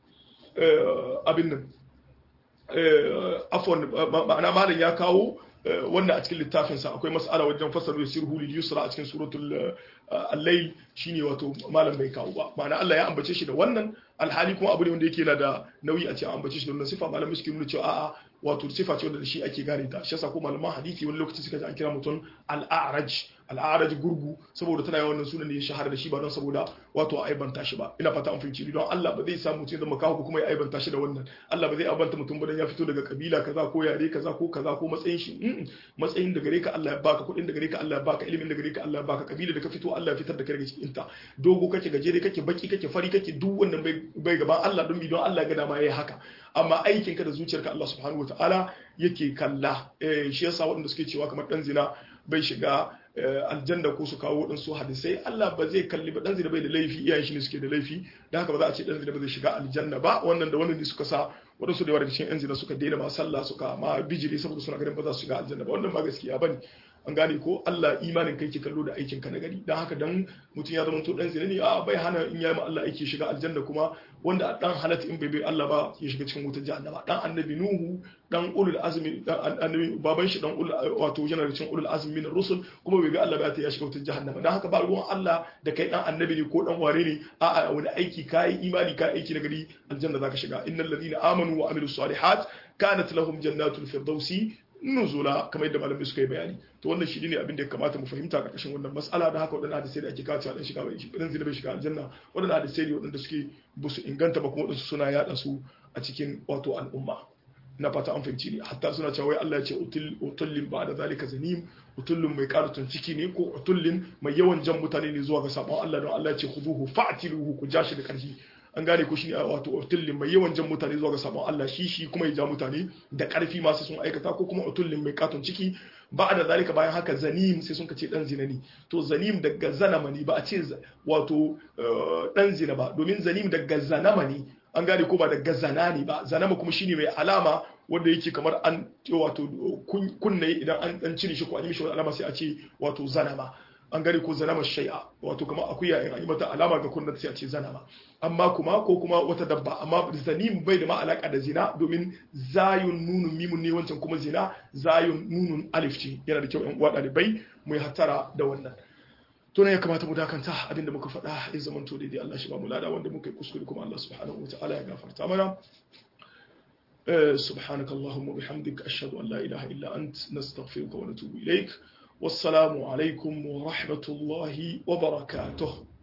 abin nan afwan ma'ana malam ya kawo wannan a cikin littafinsa akwai mas'ala wajen fasalu ya sirhu lil yusra a cikin suratul al-layl shine wato malam bai kawo ba ma'ana Allah ya ambace shi da wannan alhali kuma abu ne wanda yake yana da nauyi a ce an ambace shi da wannan sifa malamai suke nuna cewa a'a wato sifa ce wanda da shi ake gane ta shi yasa ko malaman hadisi wani lokaci suka ji an kira mutum al-a'raj al-a'raj gurgu saboda tana yawan sunan da ya shahara da shi ba don saboda wato a aibanta shi ba ina fata an fahimci don Allah ba zai samu mutum zama kawo kuma ya aibanta shi da wannan Allah ba zai aibanta mutum ba dan ya fito daga kabila kaza ko yare kaza ko kaza ko matsayin shi matsayin da gare ka Allah ya baka kuɗin da gare ka Allah ya baka ilimin da gare ka Allah ya baka kabila da ka fito Allah ya fitar da kai daga cikin ta dogo kake gajere kake baki kake fari kake duk wannan bai gaban Allah don bi don Allah ya ga dama yayi haka amma aikin ka da zuciyarka Allah subhanahu wataala yake kalla shi yasa waɗanda suke cewa kamar dan zina bai shiga aljanna ko su kawo waɗansu hadisai Allah ba zai kalli ba dan zina bai da laifi iyayen shi ne suke da laifi da haka ba za a ce dan zina ba zai shiga aljanna ba wannan da wannan ne suka sa waɗansu da yawa daga cikin yan zina suka daina ma sallah suka ma bijiri saboda suna ganin ba za su shiga aljanna ba wannan ba gaskiya bane an gane ko Allah imanin kai ke kallo da aikin ka na gari dan haka dan mutum ya zama to dan zina ne a bai hana in yayi ma Allah aiki shiga aljanna kuma wanda dan halatta in bai bai Allah ba ya shiga cikin wutar jahannama dan annabi nuhu dan ulul azmi dan annabi baban shi dan ulul wato yana da cikin ulul azmi min rusul kuma bai ga Allah ba ya shiga wutar jahannama dan haka ba ruwan Allah da kai dan annabi ne ko dan ware ne a a wani aiki kai imani kai aiki na gari aljanna zaka shiga innal ladina amanu wa amilus salihat kanat lahum jannatul firdausi nuzula kamar yadda malamai suka yi bayani to wannan shi ne abin da ya kamata mu fahimta karkashin wannan mas'ala da haka waɗannan hadisai da ake kawo cewa dan shiga bai dan zina bai shiga aljanna waɗannan hadisai ne waɗanda suke ba su inganta ba kuma waɗansu suna yaɗa su a cikin wato al'umma na fata an fahimci ne hatta suna cewa wai Allah ya ce utullin ba da zalika zanim utullin mai karatun ciki ne ko utullin mai yawan jan mutane ne zuwa ga sabon Allah don Allah ya ce khuduhu fa'tiluhu ku jashi da karfi an gane ko shine wato utullin mai yawan jan mutane zuwa ga sabon Allah shi shi kuma ya ja mutane da karfi masu sun aikata ko kuma utullin mai katon ciki ba da zalika bayan haka zanim sai sun ce dan zina ne to zanim daga zanama ne ba a ce wato dan zina ba domin zanim daga zanama ne an gane ko ba daga zana ne ba zanama kuma shine mai alama wanda yake kamar an wato kunne idan an dan cire shi ko an yi mishi wani alama sai a ce wato zanama an gane ko zanama shai'a wato kamar akuya in an yi mata alama ga kunnen sai a ce zanama amma kuma ko kuma wata dabba amma zanim bai da ma alaka da zina domin zayun nunun mimun ne wancan kuma zina zayun nunun alif ce yana da kyau yan uwa ɗalibai mu yi hattara da wannan to ne ya kamata mu dakanta abinda muka faɗa ya zama to daidai Allah shi ba mu lada wanda muka yi kuskure kuma Allah subhanahu wa ta'ala ya gafarta mana سبحانك اللهم وبحمدك أشهد أن لا إله إلا أنت نستغفرك ونتوب إليك والسلام عليكم ورحمة الله وبركاته